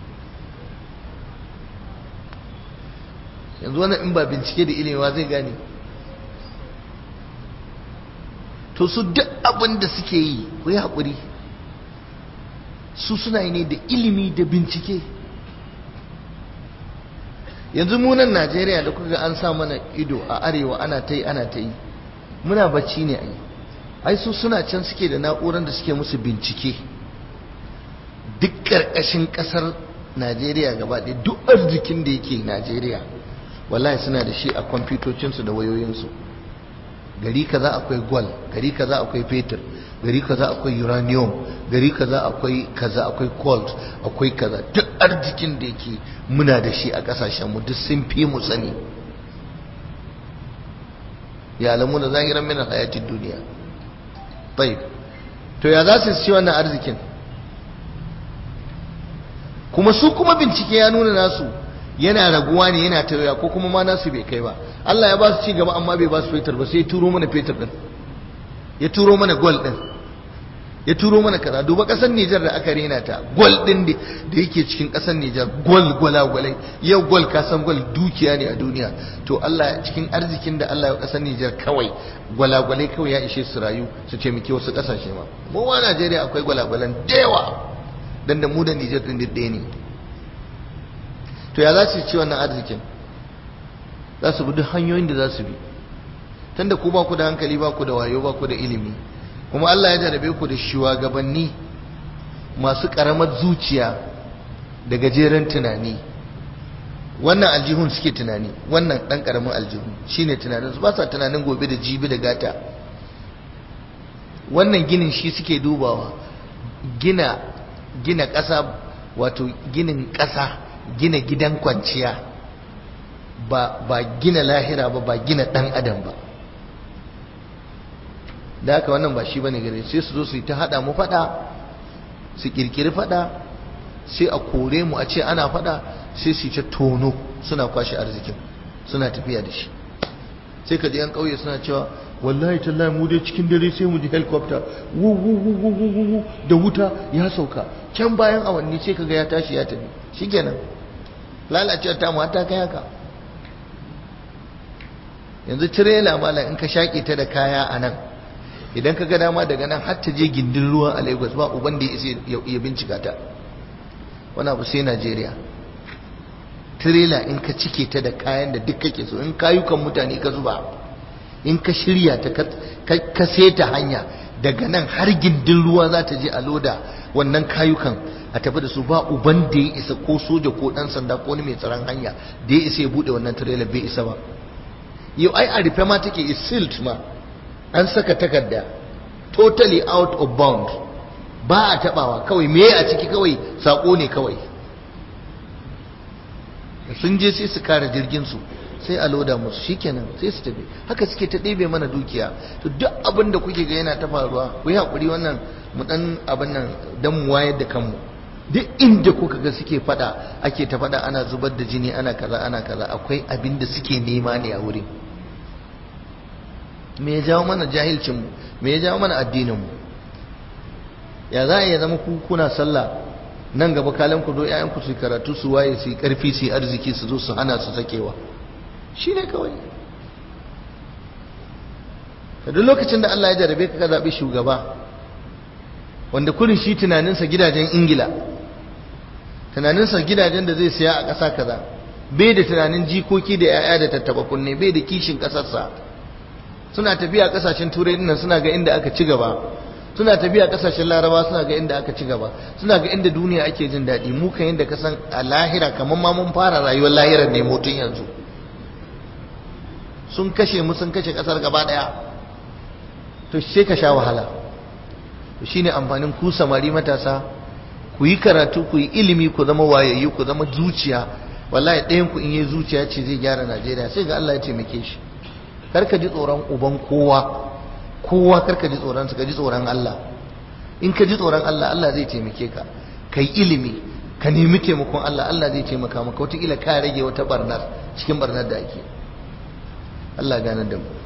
yanzu wannan in ba bincike da ilimewa zai gane to su duk abin da suke yi ku yi haƙuri su suna yi ne da ilimi da bincike yanzu munan najeriya da kuka an sa mana ido a arewa ana ta yi ana ta yi muna bacci ne ai ai su suna can suke da na'urar da suke musu bincike duk ƙarƙashin ƙasar najeriya gaba ɗaya duk arzikin da yake najeriya wallahi suna da shi a kwamfutocinsu da wayoyinsu gari kaza akwai gwal gari kaza akwai fetur gari kaza akwai uranium gari kaza akwai kaza akwai colt akwai kaza duk arzikin da yake muna da shi a kasashenmu duk sun fi mu sani ya alamu da zahiran min hayatin duniya tayyib to ya za su ci wannan arzikin kuma su kuma bincike ya nuna nasu yana raguwa ne yana tauya ko kuma ma nasu bai kai ba Allah ya ba su ci gaba amma bai ba su fetur ba sai ya turo mana fetur din ya turo mana gold din ya turo mana kaza duba kasar Nijar da aka rena ta gold din da yake cikin kasar Nijar gold gwalagwalai yau gold ka san gold dukiya ne a duniya to Allah cikin arzikin da Allah ya kasar Nijar kawai gwalagwalai kawai ya ishe su rayu su ce muke wasu kasashe ma mu wa Najeriya akwai gwalagwalan da yawa dan da mu da Nijar din ɗaya ne to ya za su ci wannan arzikin za su bi duk hanyoyin da za su bi tunda ku ba ku da hankali ba ku da wayo ba ku da ilimi kuma Allah ya jarabe ku da shugabanni masu karamar zuciya da gajeren tunani wannan aljihun suke tunani wannan dan karamin aljihun shine tunanin su ba sa tunanin gobe da jibi da gata wannan ginin shi suke dubawa gina gina ƙasa wato ginin ƙasa gina gidan kwanciya ba ba gina lahira ba ba gina dan adam ba da haka wannan ba shi bane gare sai su zo su yi ta hada mu fada su kirkiri fada sai a kore mu a ce ana fada sai su yi ta tono suna kwashe arzikin suna tafiya da shi sai ka ji yan kauye suna cewa wallahi tallahi mu dai cikin dare sai mu ji helicopter wu wu wu wu wu wu da wuta ya sauka can bayan awanni sai kaga ya tashi ya tafi shikenan lalacewa ta mu ta kai haka yanzu tirela malam in ka shaƙe ta da kaya a nan idan ka ga dama daga nan har ta je gindin ruwa a Lagos ba uban da ya bincika ta wani abu sai Najeriya tirela in ka cike ta da kayan da duk kake so in kayukan mutane ka zuba in ka shirya ta ka seta hanya daga nan har gindin ruwa za ta je a loda wannan kayukan a tafi da su ba uban da ya isa ko soja ko dan sanda ko wani mai tsaron hanya da ya isa ya bude wannan tirela bai isa ba yau ai a rufe ma take is sealed ma an saka takarda totally out of bound ba a tabawa kawai me a ciki kawai sako ne kawai sun je sai su kare jirgin su sai a loda musu shikenan sai su tafi haka suke ta ɗebe mana dukiya to duk abin da kuke ga yana ta faruwa ku yi hakuri wannan mu dan abin nan dan mu wayar da kanmu duk inda kuka ga suke fada ake ta fada ana zubar da jini ana kaza ana kaza akwai abin da suke nema ne a wurin me ya jawo mana jahilcinmu me ya jawo mana addininmu ya za a iya zama ku kuna sallah nan gaba kalan ku zo ƴaƴanku su karatu su waye su yi ƙarfi su yi arziki su zo su hana su sakewa shi ne kawai ka duk lokacin da Allah ya jarabe ka ka zaɓi shugaba wanda kurin shi tunaninsa gidajen ingila tunaninsa gidajen da zai siya a ƙasa kaza bai da tunanin jikoki da 'ya'ya da tattaba kunne bai da kishin ƙasarsa suna tafiya kasashen turai dinnan suna ga inda aka ci gaba suna tafiya kasashen laraba suna ga inda aka ci gaba suna ga inda duniya ake jin daɗi mu kan yadda ka san a lahira kamar ma mun fara rayuwar lahirar ne mutun yanzu sun kashe mu sun kashe kasar gaba daya to sai ka sha wahala to shine amfanin ku samari matasa ku yi karatu ku yi ilimi ku zama wayayyu ku zama zuciya wallahi ɗayan ku in yi zuciya ce zai gyara Najeriya sai ga Allah ya taimake shi karka ji tsoron uban kowa kowa karka ji tsoron su ka ji tsoron Allah in ka ji tsoron Allah Allah zai taimake ka kai ilimi ka nemi taimakon Allah Allah zai taimaka maka wataƙila ka rage wata barnar cikin barnar da ake Allah ganar da mu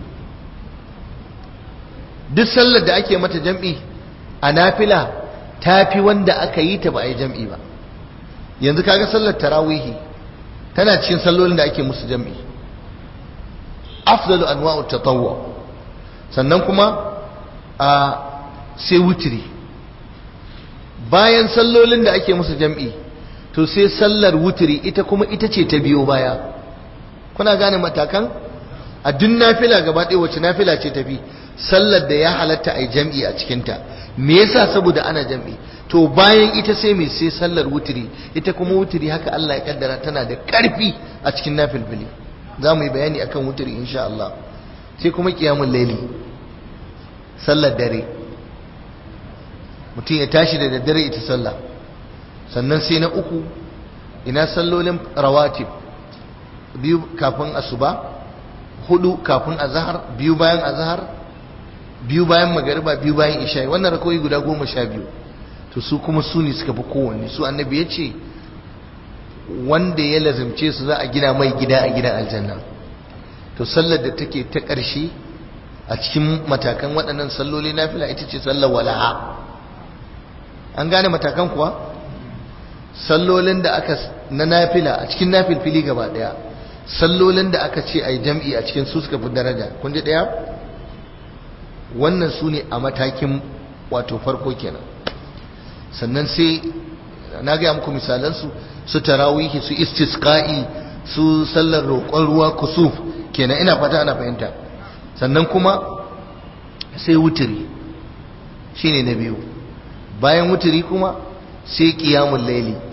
duk sallar da ake mata jam'i a nafila ta fi wanda aka yi ta ba a yi jam'i ba yanzu kaga sallar tarawihi tana cikin sallolin da ake musu jam'i afdalu anwa'ut tatawwu sannan kuma a sai wutiri bayan sallolin da ake musu jam'i to sai sallar wutiri ita kuma ita ce ta biyo baya kuna gane matakan a duk nafila gaba ɗaya wacce nafila ce tafi sallar da ya halatta a jam'i a cikinta me yasa saboda ana jam'i to bayan ita sai mai sai sallar wutiri ita kuma wutiri haka Allah ya kaddara tana da ƙarfi a cikin nafilfili za mu yi bayani akan wutiri insha Allah sai kuma kiyamun laili sallar dare mutum ya tashi da daddare ita sallah sannan sai na uku ina sallolin rawatib biyu kafin asuba hudu kafin azhar biyu bayan azhar biyu bayan magariba biyu bayan isha'i wannan rakoyi guda goma sha biyu to su kuma su ne suka fi kowanne su annabi ya ce wanda ya lazimce su za a gina mai gida a gidan aljanna to sallar da take ta ƙarshe a cikin matakan waɗannan salloli na fila ita ce sallar wala'a an gane matakan kuwa sallolin da aka na nafila a cikin nafilfili gaba ɗaya sallolin da aka ce a yi jam'i a cikin su suka fi daraja kun ji ɗaya wannan su ne a matakin wato farko kenan sannan sai na gaya muku misalansu su tarawihi su istisqa'i su sallar roƙon ruwa kusuf kenan ina fata ana fahimta sannan kuma sai wutiri shine na biyu bayan wutiri kuma sai qiyamul laili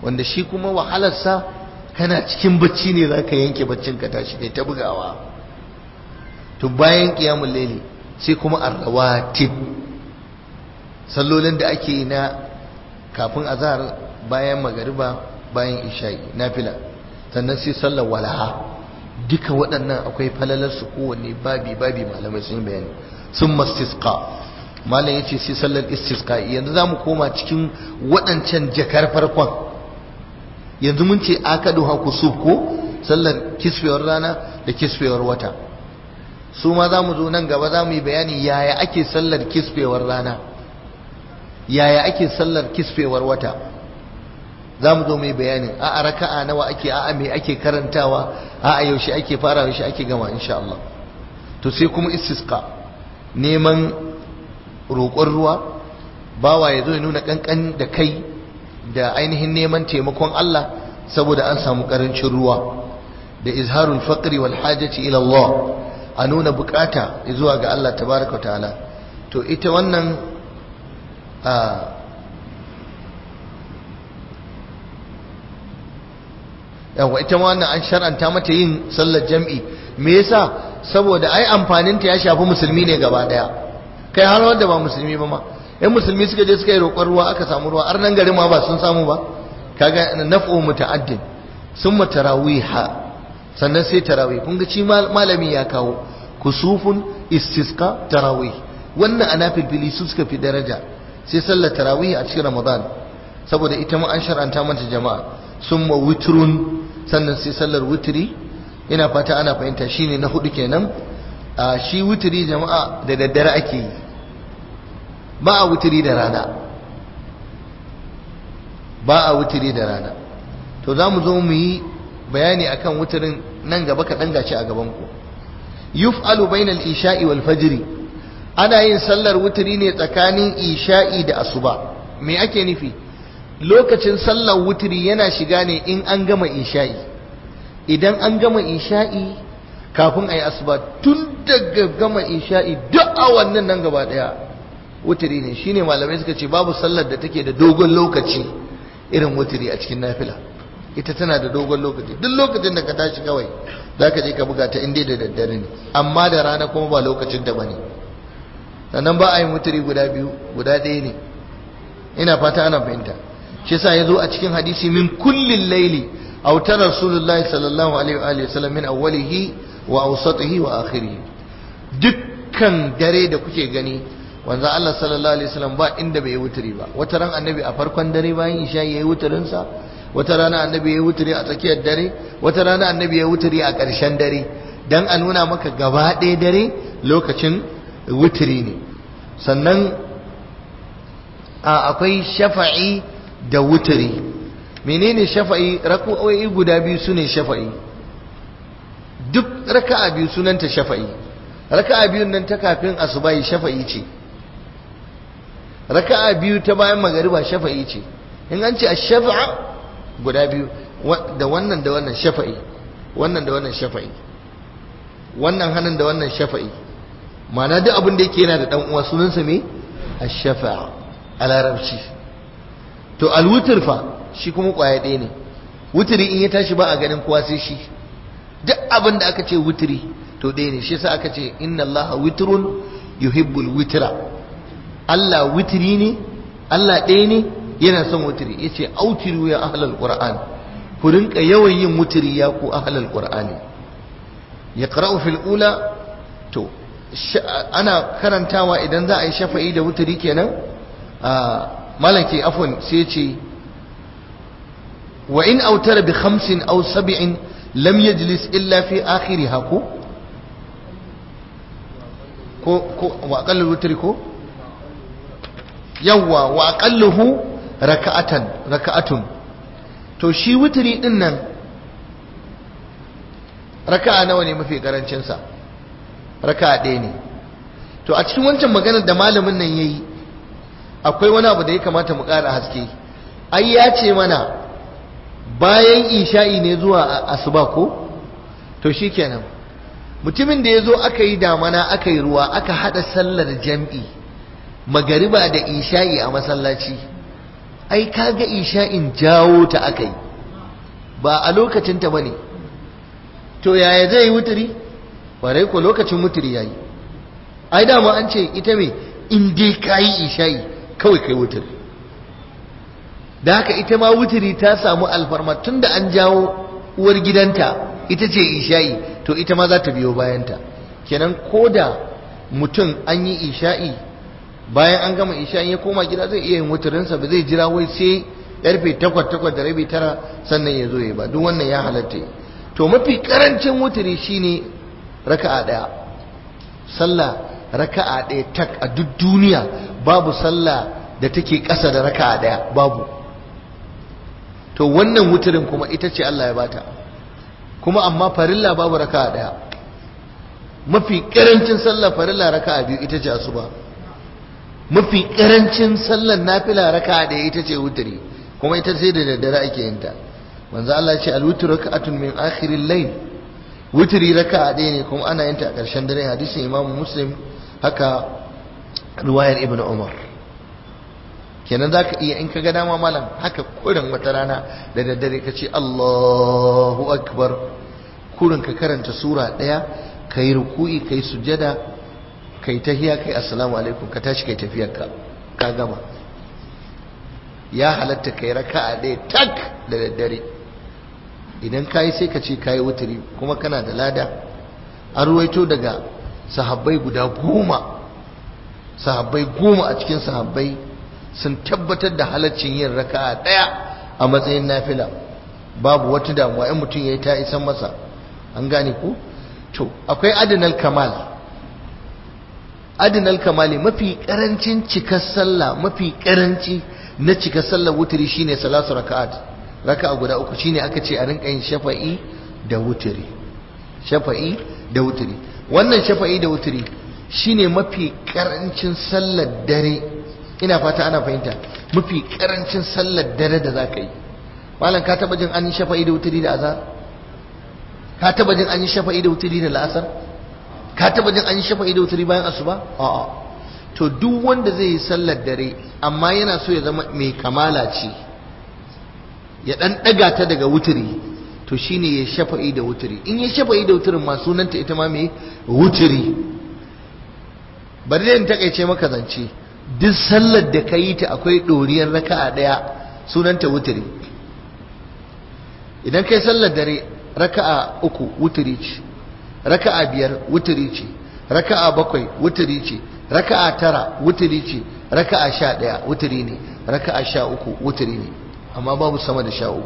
wanda shi kuma wahalarsa kana cikin bacci ne za ka yanke baccin ka tashi kai ta bugawa to bayan qiyamul layli sai kuma arrawatib sallolin da ake yi na kafin azhar bayan magariba bayan isha'i nafila sannan sai sallar walaha duka waɗannan akwai falalar su kowanne babi babi malamai sun bayani sun mastisqa malam yace sai sallar istisqa yanzu zamu koma cikin waɗancan jakar farkon yanzu mun ce akadu ha kusuf ko sallar kisfewar rana da kisfewar wata su ma za mu zo nan gaba za mu yi bayani yaya ake sallar kisfewar rana yaya ake sallar kisfewar wata za mu zo mai bayani a raka'a nawa ake a me ake karantawa a yaushe ake fara yaushe ake gama insha Allah to sai kuma istisqa neman roƙon ruwa bawa ya zo ya nuna kankan da kai da ainihin neman taimakon Allah saboda an samu karancin ruwa da izharul faqri wal hajati ila Allah a nuna bukata zuwa ga Allah tabaraka ta'ala to ita wannan a yawa ita ma wannan an shar'anta mata yin sallar jam'i me yasa saboda ai amfanin ta ya shafi musulmi ne gaba daya kai har wanda ba musulmi ba ma in musulmi suka je suka yi roƙon ruwa aka samu ruwa har nan garin ma ba sun samu ba kaga naf'u muta'addin summa tarawiha sannan sai tarawih kun ga ci malami ya kawo kusufun istisqa tarawih wannan ana filfili su suka fi daraja sai sallar tarawih a cikin ramadan saboda ita ma an shar'anta mata jama'a summa witrun sannan sai sallar witri ina fata ana fahimta shine na hudu kenan a shi witri jama'a da daddare ake yi ba a witri da rana ba a witri da rana to za mu zo mu yi bayani akan wutirin nan gaba kaɗan gashi a gaban ku yuf'alu bainal isha'i wal fajri ana yin sallar wutiri ne tsakanin isha'i da asuba me ake nufi lokacin sallar wutiri yana shiga ne in an gama isha'i idan an gama isha'i kafin a yi asuba tun daga gama isha'i duk awannin nan gaba daya wutiri ne shine malamai suka ce babu sallar da take da dogon lokaci irin wutiri a cikin nafila ita tana da dogon lokaci duk lokacin da ka tashi kawai za ka je ka buga ta inda da daddare ne amma da rana kuma ba lokacin da bane sannan ba a yi wutiri guda biyu guda ɗaya ne ina fata ana fahimta shi yasa ya zo a cikin hadisi min kullin laili autar rasulullahi sallallahu alaihi wa sallam min awwalihi wa awsatihi wa akhirih dukkan dare da kuke gani wanzu Allah sallallahu alaihi wasallam ba inda bai yi wuturi ba wata ran annabi a farkon dare bayan isha yayi wuturin sa wata rana annabi yayi wuturi a tsakiyar dare wata rana annabi yayi wuturi a ƙarshen dare dan a nuna maka gaba ɗaya dare lokacin wuturi ne sannan akwai shafa'i da wuturi menene shafa'i raka'o'i guda biyu sune shafa'i duk raka'a biyu sunanta shafa'i raka'a biyun nan ta kafin asubahi shafa'i ce raka'a biyu ta bayan magariba shafa'i ce in an ce ash-shafa'a guda biyu da wannan da wannan shafa'i wannan da wannan shafa'i wannan hannun da wannan shafa'i ma'ana duk abin da yake yana da dan uwa sunansa me ash-shafa'a a larabci to al-wutr fa shi kuma kwaya ɗaya ne wutri in ya tashi ba a ganin kowa sai shi duk abin da aka ce wutri to ɗaya ne shi yasa aka ce inna allaha witrun yuhibbul witra Allah witri ne Allah ɗaya ne yana son witri yace autiru ya ahlal qur'an ku rinka yawan yin witri ya ku ahlal qur'ani yaqra'u fil ula to ana karantawa idan za a yi shafa'i da witri kenan malaki afwan sai ce wa in autara bi khamsin aw sab'in lam yajlis illa fi akhiriha ko ko ko wa aqallul witri ko yawwa wa aqalluhu raka'atan raka'atun to shi witri din nan raka'a nawa ne mafi karancin sa raka'a ɗaya ne to a cikin wancan maganar da malamin nan yayi akwai wani abu da ya kamata mu ƙara haske ai ya ce mana bayan isha'i ne zuwa asuba ko to shikenan mutumin da ya zo aka yi damana aka yi ruwa aka haɗa sallar jam'i magariba da isha'i a masallaci ai kaga isha'in jawo ta aka yi ba a lokacinta ba ne to yaya zai yi wuturi ƙwarai ko lokacin wuturi ya yi ai dama an ce ita mai in dai ka yi isha'i kawai kai wuturi da haka ita ma wuturi ta samu alfarma tun da an jawo uwar gidanta ita ce isha'i to ita ma za ta biyo bayanta kenan ko da mutum an yi isha'i bayan an gama isha'i ya koma gida zai iya yin wuturinsa ba zai jira wai sai karfe takwas takwas da rabi tara sannan ya zo ya ba duk wannan ya halatta to mafi karancin wuturi shine raka'a daya sallah raka'a daya tak a duk duniya babu sallah da take ƙasa da raka'a daya babu to wannan wuturin kuma ita ce Allah ya bata kuma amma farilla babu raka'a daya mafi karancin sallar farilla raka'a biyu ita ce asuba mafi karancin sallar nafila raka'a daya ita ce wuturi kuma ita sai da daddare ake yin ta manzo Allah ya ce al-witru raka'atun min akhiril layl wuturi raka'a ɗaya ne kuma ana yin ta a ƙarshen dare hadisin Imam Muslim haka riwayar Ibn Umar kenan zaka iya in kaga dama malam haka kurin wata rana da daddare ka ce Allahu akbar kurin ka karanta sura ɗaya kai ruku'i kai sujada kai tahiya kai assalamu alaikum ka tashi kai tafiyarka ka gama ya halatta kai raka'a ɗaya tak da daddare idan kayi sai ka ce kayi wuturi kuma kana da lada an ruwaito daga sahabbai guda goma sahabbai goma a cikin sahabbai sun tabbatar da halaccin yin raka'a ɗaya a matsayin nafila babu wata damuwa in mutum ya yi ta isan masa an gane ku to akwai adinal kamal adinal kamali mafi karancin cikar sallah mafi karanci na cikar sallar wuturi shine salatu raka'at raka'a guda uku shine aka ce a rinka yin shafa'i da wuturi shafa'i da wuturi wannan shafa'i da wuturi shine mafi karancin sallar dare ina fata ana fahimta mafi karancin sallar dare da zaka yi malam ka taba jin an yi shafa'i da wuturi da azhar ka taba jin an yi shafa'i da wuturi da la'asar ka taba jin an yi shafa'i da wuturi bayan asuba a'a to duk wanda zai yi sallar dare amma yana so ya zama mai kamala ce ya dan daga ta daga wuturi to shine ya shafa'i da wuturi in ya shafa'i da wuturin ma sunanta ita ma mai wuturi bari dai in takaice maka zance duk sallar da ka yi ta akwai doriyar raka'a daya sunanta wuturi idan kai sallar dare raka'a uku wuturi ce raka'a biyar wuturi ce raka'a bakwai wuturi ce raka'a tara wuturi ce raka'a sha ɗaya wuturi ne raka'a sha uku wuturi ne amma babu sama da sha uku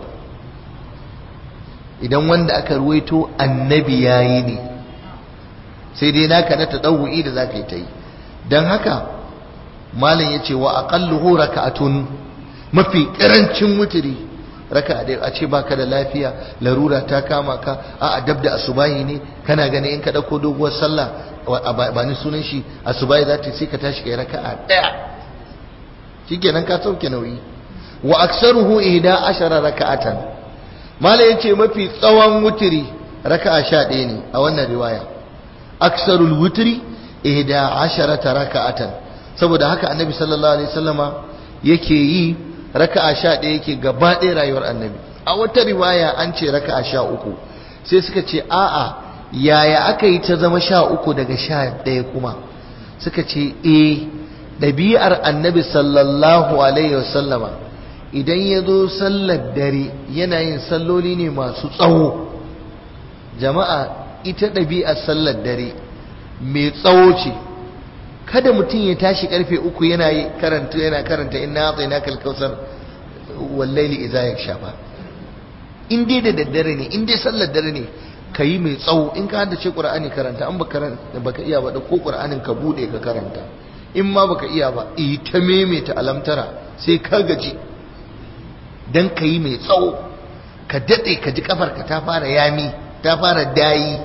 idan wanda aka ruwaito annabi ya yi ne sai dai naka na ta ɗauwa'i da za ka yi ta yi don haka malam ya ce wa aƙalluhu raka'atun mafi ƙarancin wuturi raka da a ce baka da lafiya larura ta kama ka a adab da asubahi ne kana gani in ka dauko doguwar sallah ba ni sunan shi asubahi za ta sai ka tashi kai raka'a daya shikenan ka sauke nauyi wa aksaruhu ihda ashara raka'atan mala yace mafi tsawon wutiri raka'a sha ɗaya ne a wannan riwaya aksarul wutri ihda asharata raka'atan saboda haka annabi sallallahu alaihi wasallama yake yi raka'a sha ɗaya yake gaba ɗaya rayuwar annabi a wata riwaya an ce raka'a sha uku sai suka ce a'a yaya aka yi ta zama sha uku daga sha ɗaya kuma suka ce e ɗabi'ar annabi sallallahu alaihi wasallama idan ya zo sallar dare yana yin salloli ne masu tsawo jama'a ita ɗabi'ar sallar dare mai tsawo ce kada mutum ya tashi karfe uku yana karanta yana karanta inna atayna kal kausar wallaili idza yakshafa in dai da daddare ne in dai sallar dare ne kayi mai tsawo in ka haddace qur'ani karanta an baka baka iya ba da ko qur'anin ka bude ka karanta in ma baka iya ba yi ta maimaita alamtara sai ka gaji dan kayi mai tsawo ka dade ka ji kafarka ta fara yami ta fara dayi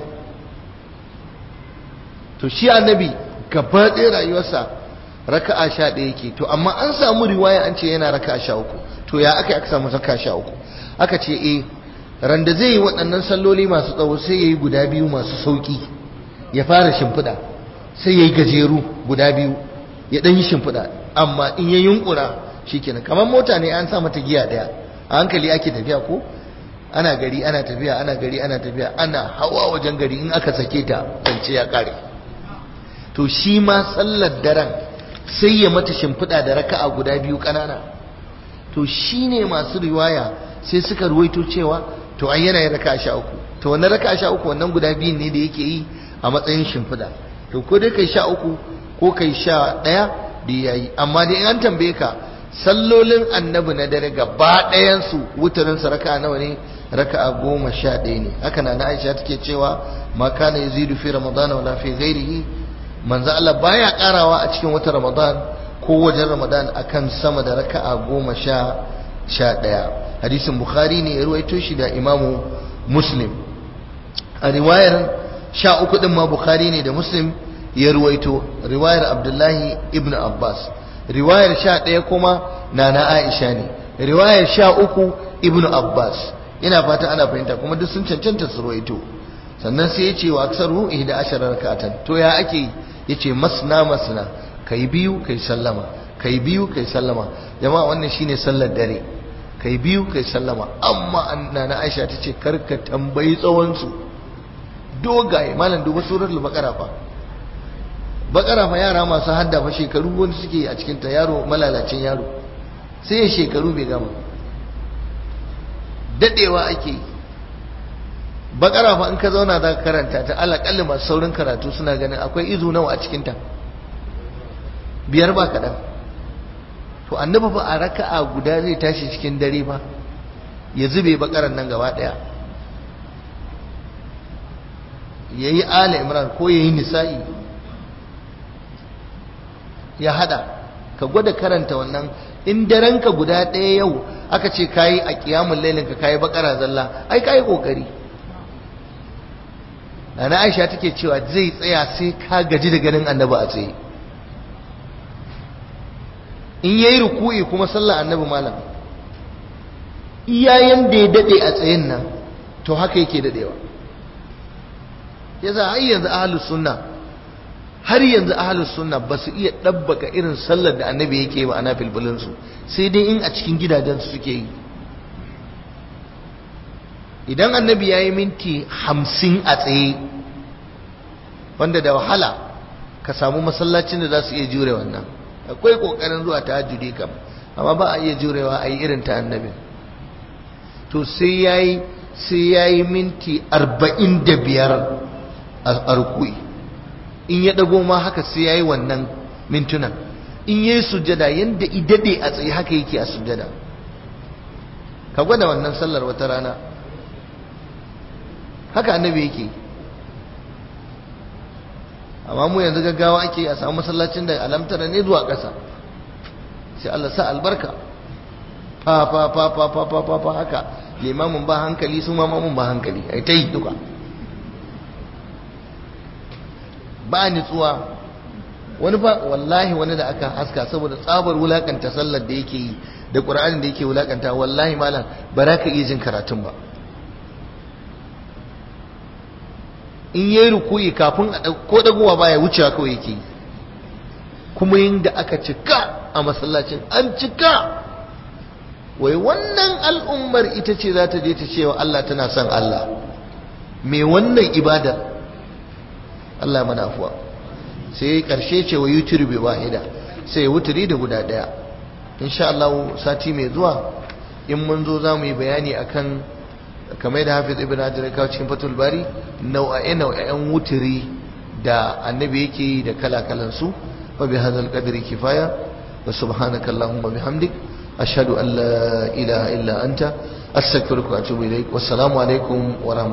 to shi annabi gaba ɗaya rayuwarsa raka'a sha ɗaya yake to amma an samu riwaya an ce yana raka'a sha uku to ya aka aka samu raka'a sha uku aka ce eh randa zai yi waɗannan salloli masu tsawo sai ya yi guda biyu masu sauƙi ya fara shimfiɗa sai ya yi gajeru guda biyu ya ɗan yi shimfiɗa amma in ya yunƙura shikenan kamar mota ne an sa mata giya daya a hankali ake tafiya ko ana gari ana tafiya ana gari ana tafiya ana hawa wajen gari in aka sake ta zance ya kare to shi ma sallar daren sai ya mata shimfiɗa da raka'a guda biyu ƙanana to shi ne masu riwaya sai suka ruwaito cewa to ai yana yin raka'a sha uku to wannan raka'a sha uku wannan guda biyun ne da yake yi a matsayin shimfiɗa to ko dai kai sha uku ko kai sha ɗaya da ya yi amma dai an tambaye ka sallolin annabi na dare gaba ɗayansu wutarinsa raka'a nawa ne raka'a goma sha ɗaya ne haka na aisha take cewa ma kana yazidu fi ramadana wala fi ghairihi manzo Allah baya karawa a cikin watan ramadan ko wajen ramadan akan sama da raka'a goma sha sha ɗaya hadisin bukhari ne ya ruwaito shi da imamu muslim a riwayar sha uku din ma bukhari ne da muslim ya ruwaito riwayar abdullahi ibn abbas riwayar sha ɗaya kuma na na aisha ne riwayar sha uku ibn abbas ina fata ana fahimta kuma duk sun cancanta su ruwaito sannan sai ya ce wa aksaru ihda ashara rakatan to ya ake ya ce masna masna kai biyu kai sallama kai biyu kai sallama jama'a wannan shine sallar dare kai biyu kai sallama amma anna na aisha ta ce karka tambayi tsawon su dogaye malam duba suratul baqara fa baqara fa yara masu hadda fa shekaru wani suke a cikin ta yaro malalacin yaro sai ya shekaru bai gama dadewa ake yi bakara fa in ka zauna za ka karanta ta alaƙalli masu saurin karatu suna ganin akwai izu nawa a cikinta biyar ba kaɗan to annabi fa a raka'a guda zai tashi cikin dare ba ya zube bakaran nan gaba ɗaya ya yi ala imran ko ya yi nisa'i ya hada ka gwada karanta wannan in darenka guda ɗaya yau aka ce kayi a kiyamun lailinka kayi bakara zalla ai kayi kokari ana aisha take cewa zai tsaya sai ka gaji da ganin annabi a tsaye in yayi ruku'i kuma sallar annabi malam iyayen da ya dade a tsayen nan to haka yake dadewa yasa har yanzu ahlus sunna har yanzu ahlus sunna ba su iya dabbaka irin sallar da annabi yake ba ana filfilin su sai dai in a cikin gidajen su suke yi idan annabi ya yi minti hamsin a tsaye wanda da wahala ka samu masallacin da za su iya jure wannan akwai kokarin zuwa ta hajjudi kam amma ba a iya jurewa a yi irin ta annabi to sai ya yi sai ya yi minti arba'in da biyar a rukui in ya dago ma haka sai ya yi wannan mintunan in ya yi sujada yadda idade a tsaye haka yake a sujada ka gwada wannan sallar wata rana haka annabi yake amma mu yanzu gaggawa ake a samu masallacin da alamtara ne zuwa ƙasa sai Allah sa albarka fa fa fa fa fa fa fa fa haka limamin ba hankali su ma mamun ba hankali ai ta yi duka ba nitsuwa wani ba wallahi wani da aka haska saboda tsabar wulakanta sallar da yake yi da ƙur'anin da yake wulakanta wallahi malam ba za ka iya jin karatun ba in yayi rukuyi kafin a ko dagowa baya wucewa kawai yake kuma yin da aka cika a masallacin an cika wai wannan al'ummar ita ce za ta je ta cewa Allah tana son Allah me wannan ibadar Allah mana afuwa sai karshe ce wa yutiri bi wahida sai wuturi da guda daya insha Allah sati mai zuwa in mun zo za mu yi bayani akan kamar da hafiz ibn hajar kawo cikin fatul bari nau'a'e nau'a'en wuturi da annabi yake yi da kala-kalan su wa bi hadzal qadri kifaya wa subhanaka allahumma bihamdik ashhadu an la ilaha illa anta astaghfiruka wa atubu ilaik wassalamu alaikum wa